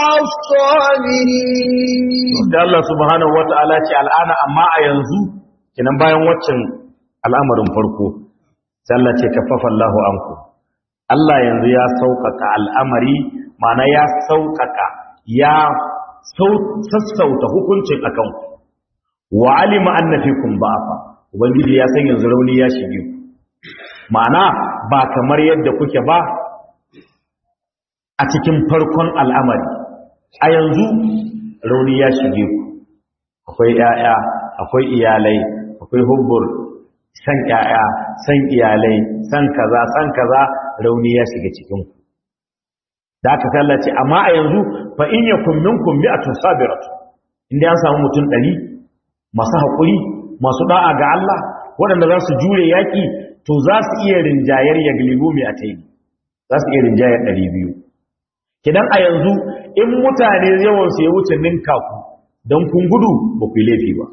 الصابرين da Allah subhanahu wata'ala ce al'ana amma a yanzu kinan bayan waccan al'amarin farko sai Allah ce kaffafa Allahu anku Allah yanzu ya sauƙaƙa al'amari ma'ana ya sauƙaƙa ya sau- sassauta hukuncin akan ku wa alima anna fikum ba'afa ubangiji ya san yanzu rauni ya shige ku ma'ana ba kamar yadda kuke ba a cikin farkon al'amari a yanzu rauni ya shige ku akwai ‘ya'ya akwai iyalai akwai hubbur san ƴaƴa san iyalai san kaza san kaza rauni ya shiga cikin ku da aka kallace amma a yanzu fa in yakum minkum mi'atun sabiratu inda an samu mutum 100 masu hakuri masu da'a ga Allah waɗanda za su jure yaki to za su iya rinjayar yaglibu mi'atayn za su iya rinjayar 200 kidan a yanzu in mutane yawan su ya wuce ninka ku dan kun gudu ba ku yi laifi ba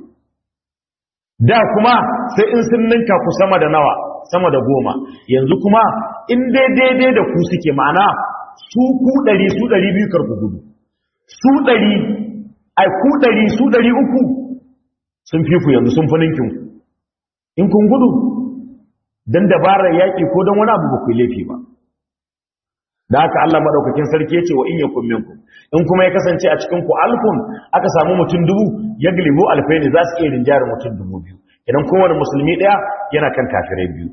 da kuma sai in sun ninka ku sama da nawa sama da goma yanzu kuma in dai daidai da ku suke ma'ana su ku ɗari su ɗari biyu karku gudu su ɗari ai ku ɗari su ɗari uku sun fi ku yanzu sun fi ninkin ku in kun gudu don dabarar yaƙi ko don wani abu ba ku yi laifi ba da haka Allah maɗaukakin sarki ya ce wa in yakun minkum in kuma ya kasance a cikin ku alfun aka samu mutum dubu ya gilibu alfai ne za su iya rinjayar mutum dubu biyu idan kowane musulmi ɗaya yana kan kafirai biyu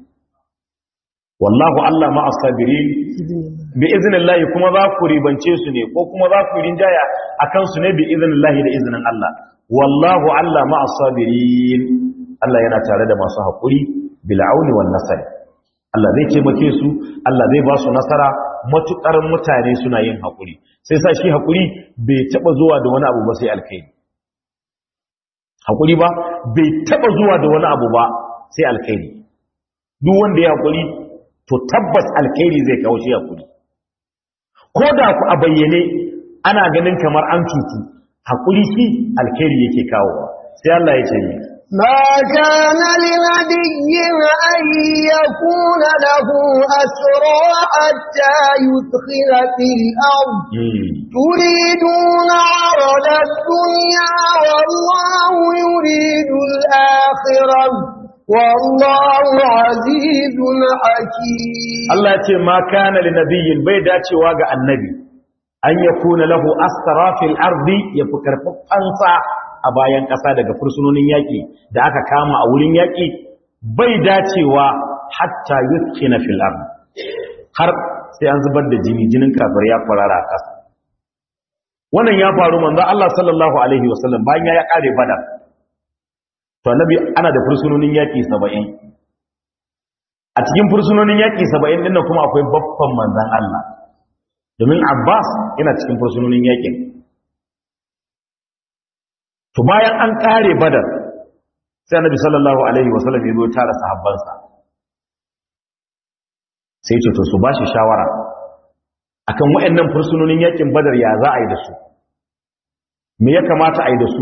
wallahu Allah ma as-sabirin bi iznillahi kuma za ku ribance su ne ko kuma za ku rinjaya akan su ne bi iznillahi da iznin Allah wallahu Allah ma as-sabirin Allah yana tare da masu hakuri bil auni wan nasr Allah zai taimake su Allah zai ba su nasara matukar mutane suna yin hakuri sai sa shi hakuri bai taba zuwa da wani abu ba sai alkhairi hakuri ba bai taba zuwa da wani abu ba sai alkhairi duk wanda ya hakuri to tabbas alkhairi zai kawo shi hakuri ko da ku a bayyane ana ganin kamar an cutu hakuri shi alkhairi yake kawo sai Allah ya ce ni ما كان لنبي أن يكون له أسرى حتى يدخل في الأرض تريدون عرض الدنيا والله يريد الآخرة والله عزيز حكيم Allah ce ma kana li nabiyyin bai dacewa ga annabi an yakuna lahu asra fil ardi ya fi karfafansa a bayan ƙasa daga fursunonin yaƙi da aka kama a wurin yaƙi bai dacewa hatta yuskina fil ardi har sai an zubar da jini jinin kafir ya farara a ƙasa wannan ya faru manzo Allah sallallahu alaihi wasallam bayan ya kare badar to annabi ana da fursunonin yaƙi 70 a cikin fursunonin yaƙi 70 din kuma akwai babban manzon Allah domin Abbas yana cikin fursunonin yaƙin to bayan an kare badar sai annabi sallallahu alaihi wasallam ya zo tara sahabbansa sai ce to su bashi shawara akan waɗannan fursunonin yakin badar ya za a yi da su me ya kamata a yi da su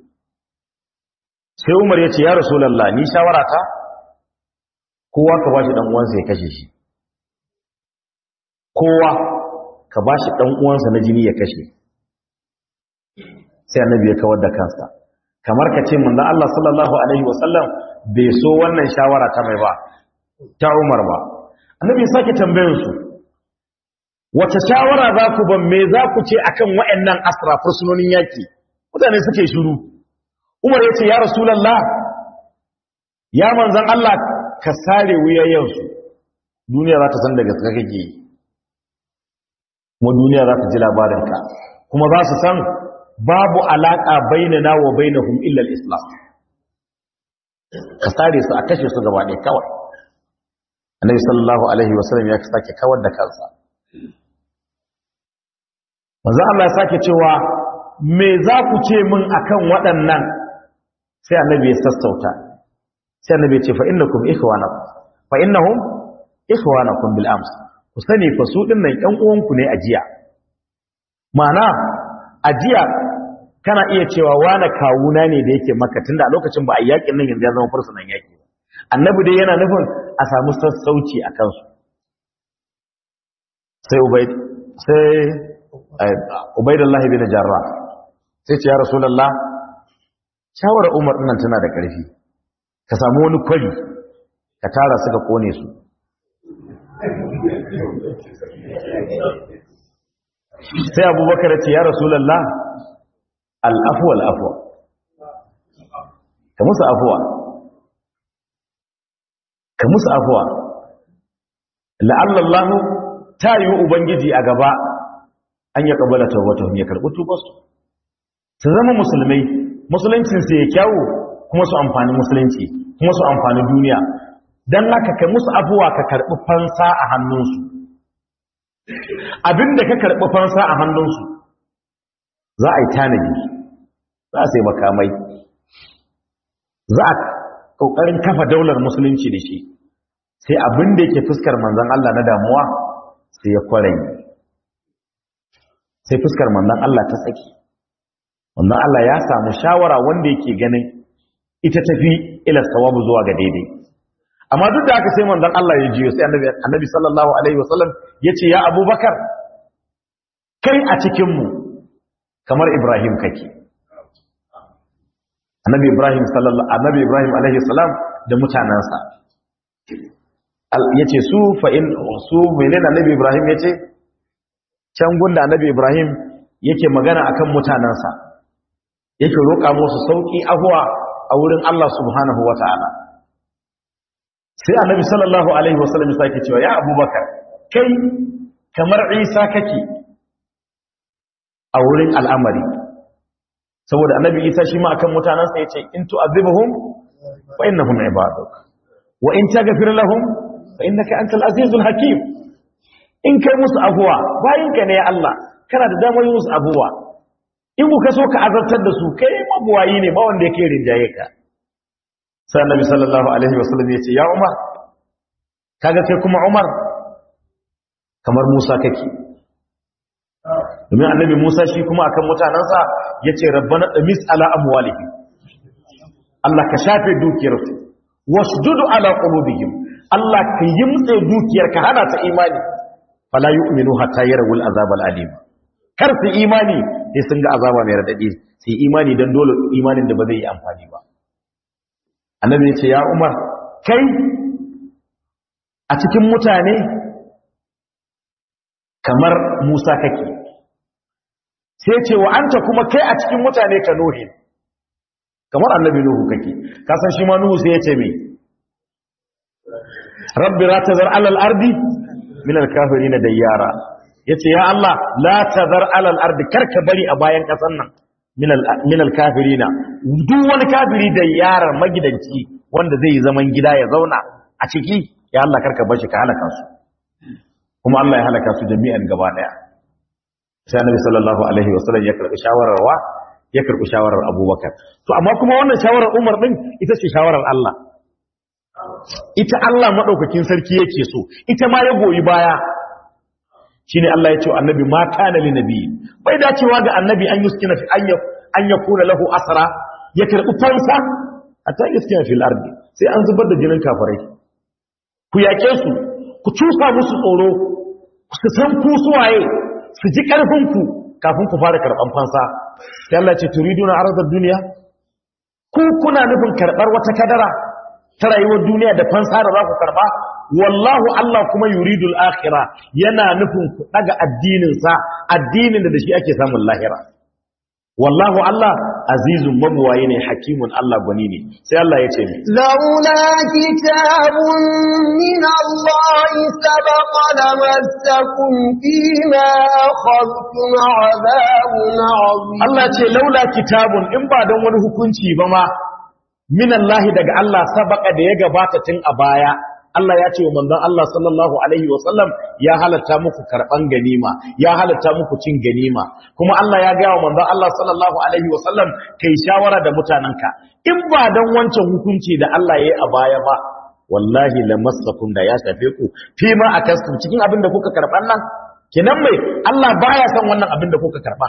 sai umar ya ce ya rasulallah ni shawara ta kowa ka bashi dan uwansa ya kashe shi kowa ka bashi dan uwansa na jini ya kashe sai annabi ya kawar da kansa kamar ka ce manzo Allah sallallahu alaihi wasallam bai so wannan shawara ta mai ba ta Umar ba annabi ya sake tambayar su wace shawara za ku ban me za ku ce akan waɗannan asra fursunonin yaki mutane suke shiru Umar ya ce ya Rasulullah ya manzon Allah ka sare wuyayen su duniya za ta san daga gaske kake kuma duniya za ta ji labarinka kuma za su san babu alaƙa bainana wa bainahum illa al-islam ka sare su a kashe su gaba ɗaya kawai annabi sallallahu alaihi wasallam ya sake kawar da kansa manzo Allah ya sake cewa me za ku ce min akan waɗannan sai annabi ya sassauta sai annabi ya ce fa innakum ikhwanakum fa innahum ikhwanakum bil ams ku sani fa su dinnan ƴan uwanku ne a jiya ma'ana a jiya kana iya cewa wani kawuna ne da yake maka tunda a lokacin ba a yakin nan yanzu ya zama fursunan yaki ba annabi dai yana nufin a samu sassauci a kansu sai ubaid sai ubaidullah bin jarrah sai ce ya rasulullah shawara umar nan tana da ƙarfi ka samu wani kwari ka tara su ka kone su sai abubakar ce ya rasulallah al'afuwa al'afuwa ka musu afuwa ka musu afuwa la'allallahu ta yi ubangiji a gaba an ya ƙabala tawata ya karɓi tubarsu su zama musulmai musuluncinsu ya kyawu kuma su amfani musulunci kuma su amfani duniya don haka kai musu abuwa ka karɓi fansa a hannunsu abinda ka karɓi fansa a hannunsu za a yi tanadi za a sai makamai za a ƙoƙarin kafa daular musulunci da shi sai abinda yake fuskar manzan Allah na damuwa sai ya kwarai sai fuskar manzan Allah ta tsaki manzan Allah ya samu shawara wanda yake ganin ita tafi ila sawabu zuwa ga daidai amma duk da haka sai manzon Allah ya jiyo sai annabi annabi sallallahu alaihi wasallam yace ya Abubakar kai a cikin mu kamar Ibrahim kake annabi Ibrahim sallallahu annabi Ibrahim alaihi salam da mutanansa yace su fa in su menene annabi Ibrahim yace can gunda annabi Ibrahim yake magana akan mutanansa yake roƙa musu sauki ahwa a wurin Allah subhanahu wataala sai annabi sallallahu alaihi wasallam ya sake cewa ya abubakar kai kamar isa kake a wurin al'amari saboda annabi isa shi ma akan mutanansa ya ce in tu'azibuhum fa innahum ibaduk wa in taghfir lahum fa innaka antal azizul hakim in kai musu abuwa bayin ka ne Allah kana da damar musu abuwa in ku so ka azartar da su kai mabuwayi ne ba wanda yake rinjaye ka sai annabi sallallahu alaihi wasallam ya ce ya umar kaga kai kuma umar kamar musa kake domin annabi musa shi kuma akan mutanansa ya ce rabbana damis ala amwalihim Allah ka shafe dukiyarsu wasjudu ala qulubihim Allah ka yimtse dukiyar ka hana ta imani fala yu'minu hatta yarawul azab alim kar su imani sai sun ga azaba mai radadi sai imani dan dole imanin da ba zai yi amfani ba annabi ya ce ya umar kai a cikin mutane kamar musa kake sai ce wa anta kuma kai a cikin mutane ka nuhi kamar annabi nuhu kake kasan shi ma nuhu sai ya ce mai rabbi la tazar alal ardi min alkafirin dayyara yace ya Allah la tazar alal ardi karka bari a bayan kasan nan min alkafirina duk wani kafiri da yarar magidanci wanda zai yi zaman gida ya zauna a ciki ya Allah karka bar shi ka halaka su kuma Allah ya halaka su jami'an gaba daya sai Annabi sallallahu alaihi wasallam ya karbi shawarar wa ya karbi shawarar Abubakar to amma kuma wannan shawarar Umar din ita ce shawarar Allah ita Allah madaukakin sarki yake so ita ma ya goyi baya shine Allah ya ce annabi ma kana li nabi bai dacewa ga annabi an yuskina fi an yakuna lahu asra ya karbi fansa hatta yuskina fil ardi sai an zubar da jinin kafirai ku yake su ku cusa musu tsoro su san ku suwaye su ji karfin ku kafin ku fara karban fansa sai Allah ce turiduna arzad duniya ku kuna nufin karbar wata kadara ta rayuwar duniya da fansa da za ku karba wallahu Allah kuma yuridul akhira yana nufin ku daga addinin sa addinin da shi ake samun lahira wallahu Allah azizun mabuwaye ne hakimun Allah gwani ne sai Allah ya ce ni laula kitabun min Allah sabaqa lamassakum fima akhadtum adhabun azim Allah ce laula kitabun in ba don wani hukunci ba ma min Allah daga Allah sabaka da ya gabata tun a baya Allah ya ce wa manzon Allah sallallahu alaihi wa sallam ya halatta muku karban ganima ya halatta muku cin ganima kuma Allah ya ga wa manzon Allah sallallahu alaihi wa sallam kai shawara da mutananka in ba dan wancan hukunci da Allah ya yi a baya ba wallahi lamassakum da ya shafe ku fi ma akastum cikin abin da kuka karban nan kenan mai Allah baya san wannan abin da kuka karba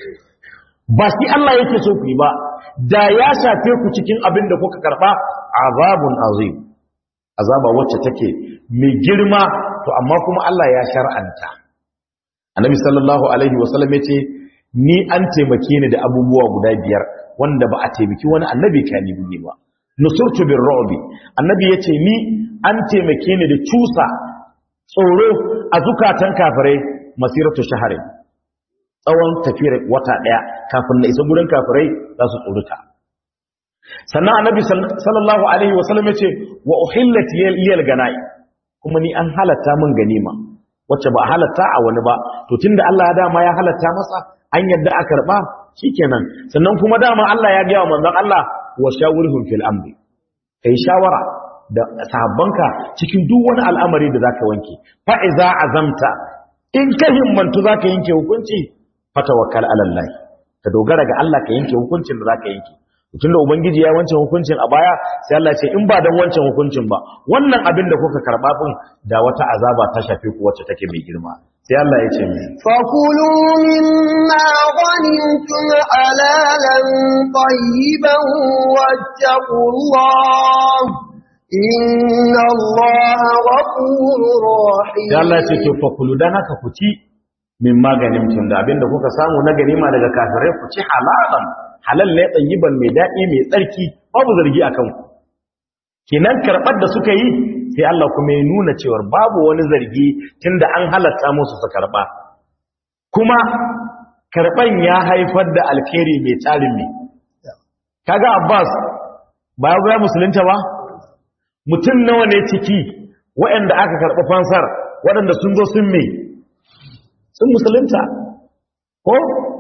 ba shi Allah yake so ku yi ba da ya shafe ku cikin abin da kuka karba azabun azim azaba wacce take mai girma to amma kuma Allah ya shar'anta annabi sallallahu alaihi wasallam yace ni an taimake ni da abubuwa guda biyar wanda ba a taimaki wani annabi kani ne ba nusurtu bir ru'bi annabi yace ni an taimake ni da cusa tsoro a zukatan kafirai masiratu shahrin tsawon tafiyar wata daya kafin na isa gurin kafirai za su tsoruta sannan annabi sallallahu alaihi wasallam yace wa uhillat liyal ganai kuma ni an halatta min ganima wacce ba halatta a wani ba to tunda Allah ya dama ya halatta masa an yadda a karba shikenan sannan kuma dama Allah ya ga manzon Allah wa shawirhum fil amri kai shawara da sahabbanka cikin duk wani al'amari da zaka wanke fa iza azamta in ka himmantu zaka yanke hukunci fatawakkal ala Allah ka dogara ga Allah ka yanke hukuncin da zaka yanke tunda ubangiji ya wancan hukuncin a baya sai Allah ce in ba dan wancan hukuncin ba wannan abin da kuka karba din da wata azaba ta shafe ku wacce take mai girma sai Allah ya ce mai فكلوا مما غنمتم حلالا طيبا واتقوا الله إن الله غفور رحيم sai Allah ya ce to fakulu dan haka ku ci min maganin tun da abinda kuka samu na ganima daga kafirai ku ci halalan halal ne tsayiban mai daɗi mai tsarki babu zargi a kanku kinan karɓar da suka yi sai Allah kuma ya nuna cewar babu wani zargi tunda an halatta musu su karɓa kuma karɓan ya haifar da alkhairi mai tarin ne kaga Abbas ba ya goya musulunta ba mutum nawa ne ciki waɗanda aka karɓi fansar waɗanda sun zo sun mai sun musulunta ko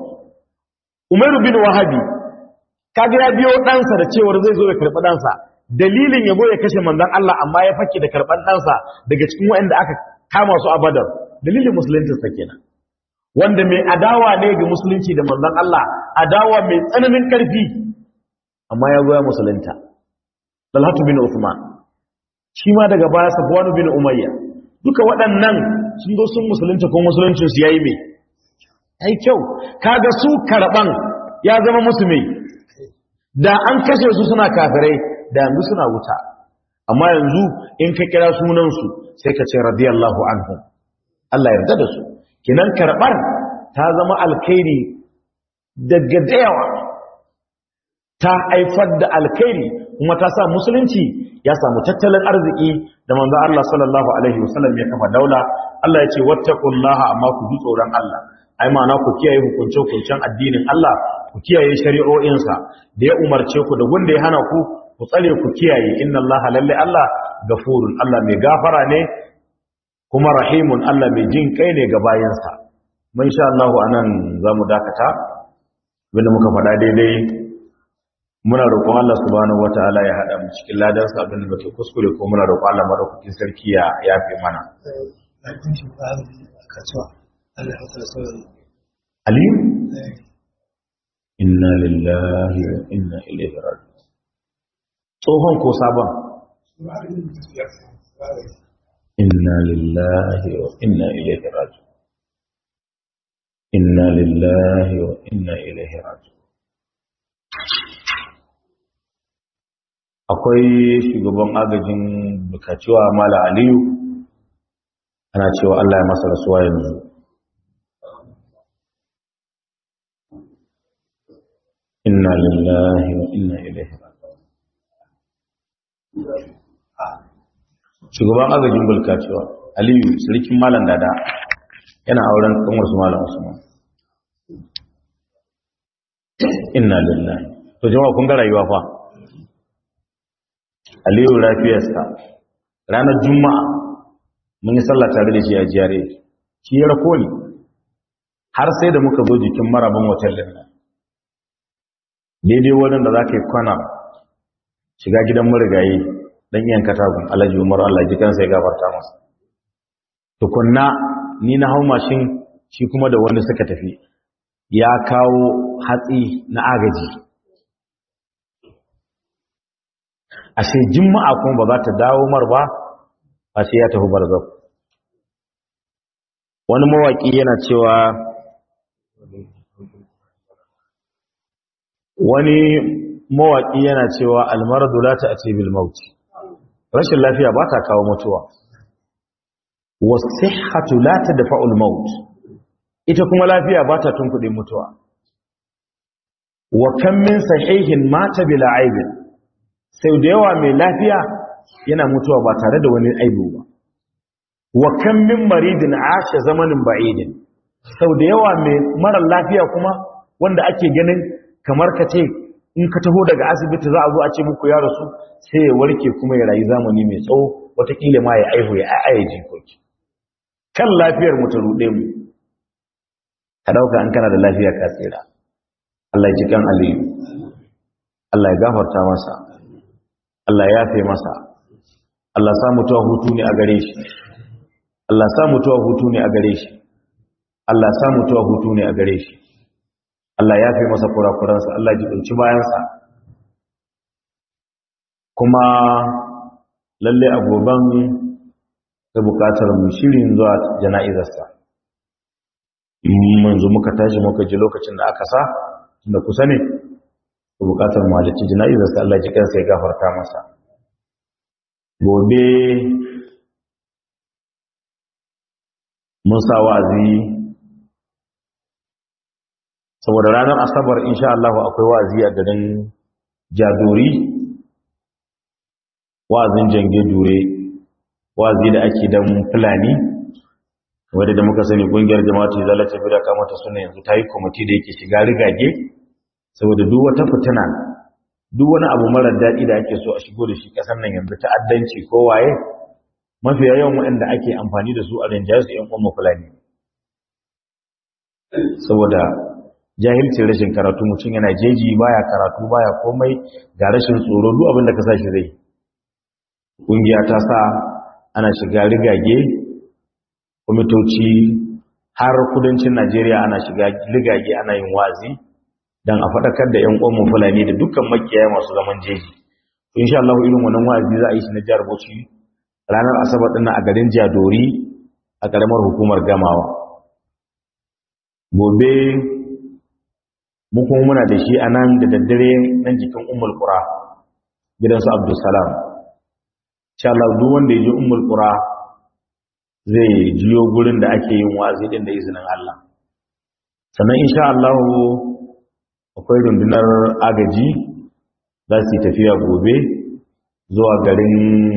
umaru bin wahabi kaga ya biyo ɗansa da cewar zai zo ya karɓi ɗansa dalilin yabo ya kashe manzon Allah amma ya fake da karɓar ɗansa daga cikin waɗanda aka kama su a badar dalilin musulunci sa kenan wanda mai adawa ne ga musulunci da manzon Allah adawa mai tsananin ƙarfi amma ya goya musulunta Talhatu bin Uthman shi ma daga baya Safwan bin Umayya duka waɗannan sun zo sun musulunta ko musuluncin su yayi mai ai kyau kaga su karban ya zama musu mai da an kashe su suna kafirai da yanzu suna wuta amma yanzu in ka kira sunan su sai ka ce radiyallahu anhum Allah yarda da su kinan karbar ta zama alkhairi daga dayawa ta haifar da alkhairi kuma ta sa musulunci ya samu tattalin arziki da manzo Allah sallallahu alaihi wasallam ya kafa daula Allah ya ce wattaqullaha amma ku ji tsoron Allah ai ma'ana ku kiyaye hukunce-hukuncen addinin Allah ku kiyaye shari'o'insa da ya umarce ku da wanda ya hana ku ku tsare ku kiyaye inna Allah lalle Allah gafurun Allah mai gafara ne kuma rahimun Allah mai jin kai ne ga bayansa mun sha Allah anan zamu dakata wanda muka faɗa daidai muna roƙon Allah subhanahu wataala ya hada mu cikin ladan sa abin da muke kuskure ko muna roƙon Allah madaukakin sarki ya yafe mana Aliyu inna lillahi wa inna ilaihi raji'un tsohon ko sabon inna lillahi wa inna ilaihi raji'un inna lillahi wa inna ilaihi raji'un akwai shugaban agajin bukacewa mala aliyu ana cewa Allah ya masa rasuwa yanzu inna lillahi wa inna ilaihi shugaban agajin bukacewa aliyu sarkin malam dada yana auren kanwar su malam usman inna lillahi to jama'a kun ga rayuwa fa aliyu lafiyarsa ranar juma'a mun yi sallah tare da shi a jiyare shi ya rako ni har sai da muka zo jikin marabin hotel nan daidai wurin da za ka yi kwana shiga gidan marigayi don yin katagun alhaji umar allah ji kansa ya gafarta masa tukunna ni na hau mashin shi kuma da wanda suka tafi ya kawo hatsi na agaji ashe juma'a kuma ba za ta dawo mar ba ba sai ya tafi barzak wani mawaki yana cewa wani mawaki yana cewa almaradu la ta'ti bil maut rashin lafiya ba ta kawo mutuwa wasihhatu la tadfa'u al maut ita kuma lafiya ba ta tunkuɗe mutuwa wa kam min sahihin mata bila aibin sau da yawa mai lafiya yana mutuwa ba tare da wani aibu ba wa kan min maridin ashe zamanin ba'idin sau da yawa mai mara lafiya kuma wanda ake ganin kamar ka ce in ka taho daga asibiti za a zo a ce muku ya rasu sai ya warke kuma ya rayu zamani mai tsawo watakila ma ya aihu ya ayaye jikoki kan lafiyar mu ta ruɗe mu ka ɗauka an kana da lafiya ka tsira Allah ya ji kan aliyu Allah ya gafarta masa Allah ya yafe masa Allah sa mutuwa hutu ne a gare shi Allah sa mutuwa hutu ne a gare shi Allah sa mutuwa hutu ne a gare shi Allah ya fi masa kurakuransa Allah ji ɗauki bayansa kuma lalle a goban da bukatar mu shirin zuwa jana'izarsa manzo muka tashi muka ji lokacin da aka sa da kusa ne da bukatar mu halicci jana'izarsa Allah ji kansa ya gafarta masa gobe mun sa wa'azi saboda ranar asabar insha Allah akwai wa'azi a garin Jadori wa'azin jange dure wa'azi da ake dan fulani wadda da muka sani kungiyar jama'atu zalata bi da kamata suna yanzu ta yi kwamiti da yake shiga rigage saboda duk wata fitina duk wani abu marar daɗi da ake so a shigo da shi ƙasar nan yanzu ta'addanci ko waye mafi yawan waɗanda ake amfani da su a rinjaye su ‘yan ƙwamma fulani saboda jahilcin rashin karatu mutum yana jeji baya karatu baya komai ga rashin tsoro duk abin da ka sa shi zai ƙungiya ta sa ana shiga rigage kwamitoci har kudancin najeriya ana shiga rigage ana yin wazi don a faɗakar da ‘yan ƙwamma fulani da dukkan makiyaya masu zaman jeji insha Allah irin wannan wazi za a yi shi na jihar Bauchi ranar asabar ɗin a garin jadori a ƙaramar hukumar gamawa gobe kuma muna da shi a nan da daddare nan jikin umar ƙura gidansu abdulsalam sha Allah duk wanda ya ji umar ƙura zai jiyo gurin da ake yin wa'azi ɗin da izinin Allah sannan insha Allah akwai rundunar agaji za su yi tafiya gobe zuwa garin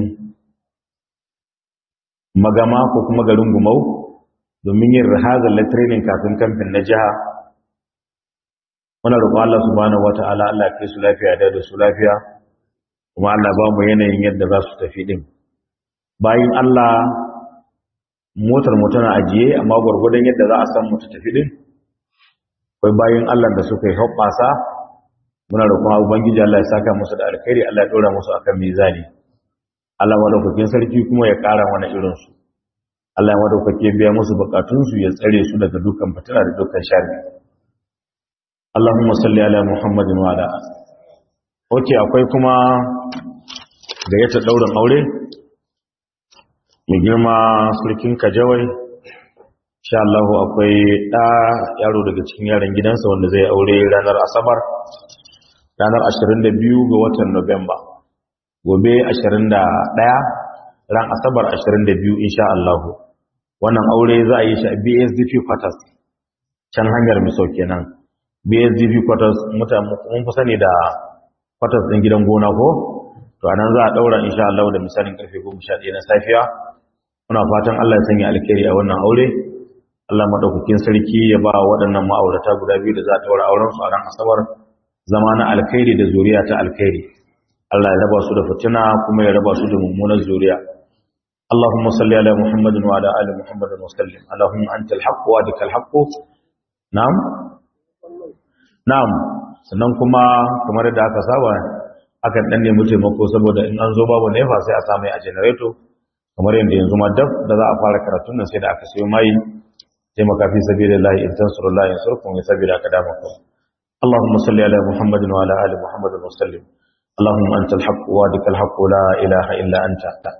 magama ko kuma garin gumau domin yin rahazar la training kafin kamfin na jiha muna roƙon Allah subhanahu wata'ala Allah kai su lafiya da da su lafiya kuma Allah ba mu yanayin yadda za su tafi din bayan Allah motar mu tana ajiye amma gwargwadon yadda za a san mu ta tafi din akwai bayan Allah da suka yi hoɓɓasa muna roƙon ubangiji Allah ya saka musu da alkhairi Allah ya ɗora musu akan mizani Allah madaukakin sarki kuma ya ƙara mana irinsu. Allah ya madaukake biya musu bukatunsu ya tsare su daga dukan fitina da dukan sharri. Allahumma salli ala Muhammadin wa ala Oke akwai kuma gayyata daurin aure mai girma sarkin Kajawai insha Allah akwai da yaro daga cikin yaran gidansa wanda zai aure ranar Asabar ranar 22 ga watan Nuwamba. gobe 21 ran asabar 22 insha Allah wannan aure za a yi shi a BSDP quarters can hanyar miso kenan BSDP quarters mutane mun fi sani da quarters din gidan gona ko to anan za a daura insha Allah da misalin karfe 11 na safiya muna fatan Allah ya sanya alkhairi a wannan aure Allah madaukakin sarki ya ba waɗannan ma'aurata guda biyu da za a daura auren su a ran asabar zama na alkhairi da zuriya ta alkhairi Allah ya raba su da fitina kuma ya raba su da mummunar zuriya Allahumma salli ala Muhammadin wa ala ali Muhammadin wa sallim Allahumma antal haqq wa dikal haqq na'am na'am sannan kuma kamar da aka saba akan dan nemi taimako saboda in an zo babu nefa sai a samu a generator kamar yadda yanzu ma dab da za a fara karatun nan sai da aka sayo mai taimaka fi sabilillahi in tansurullahi yansurkum ya sabila kadamakum اللهم صل على محمد وعلى ال محمد وسلم اللهم أنت الحق وادك الحق لا إله إلا أنت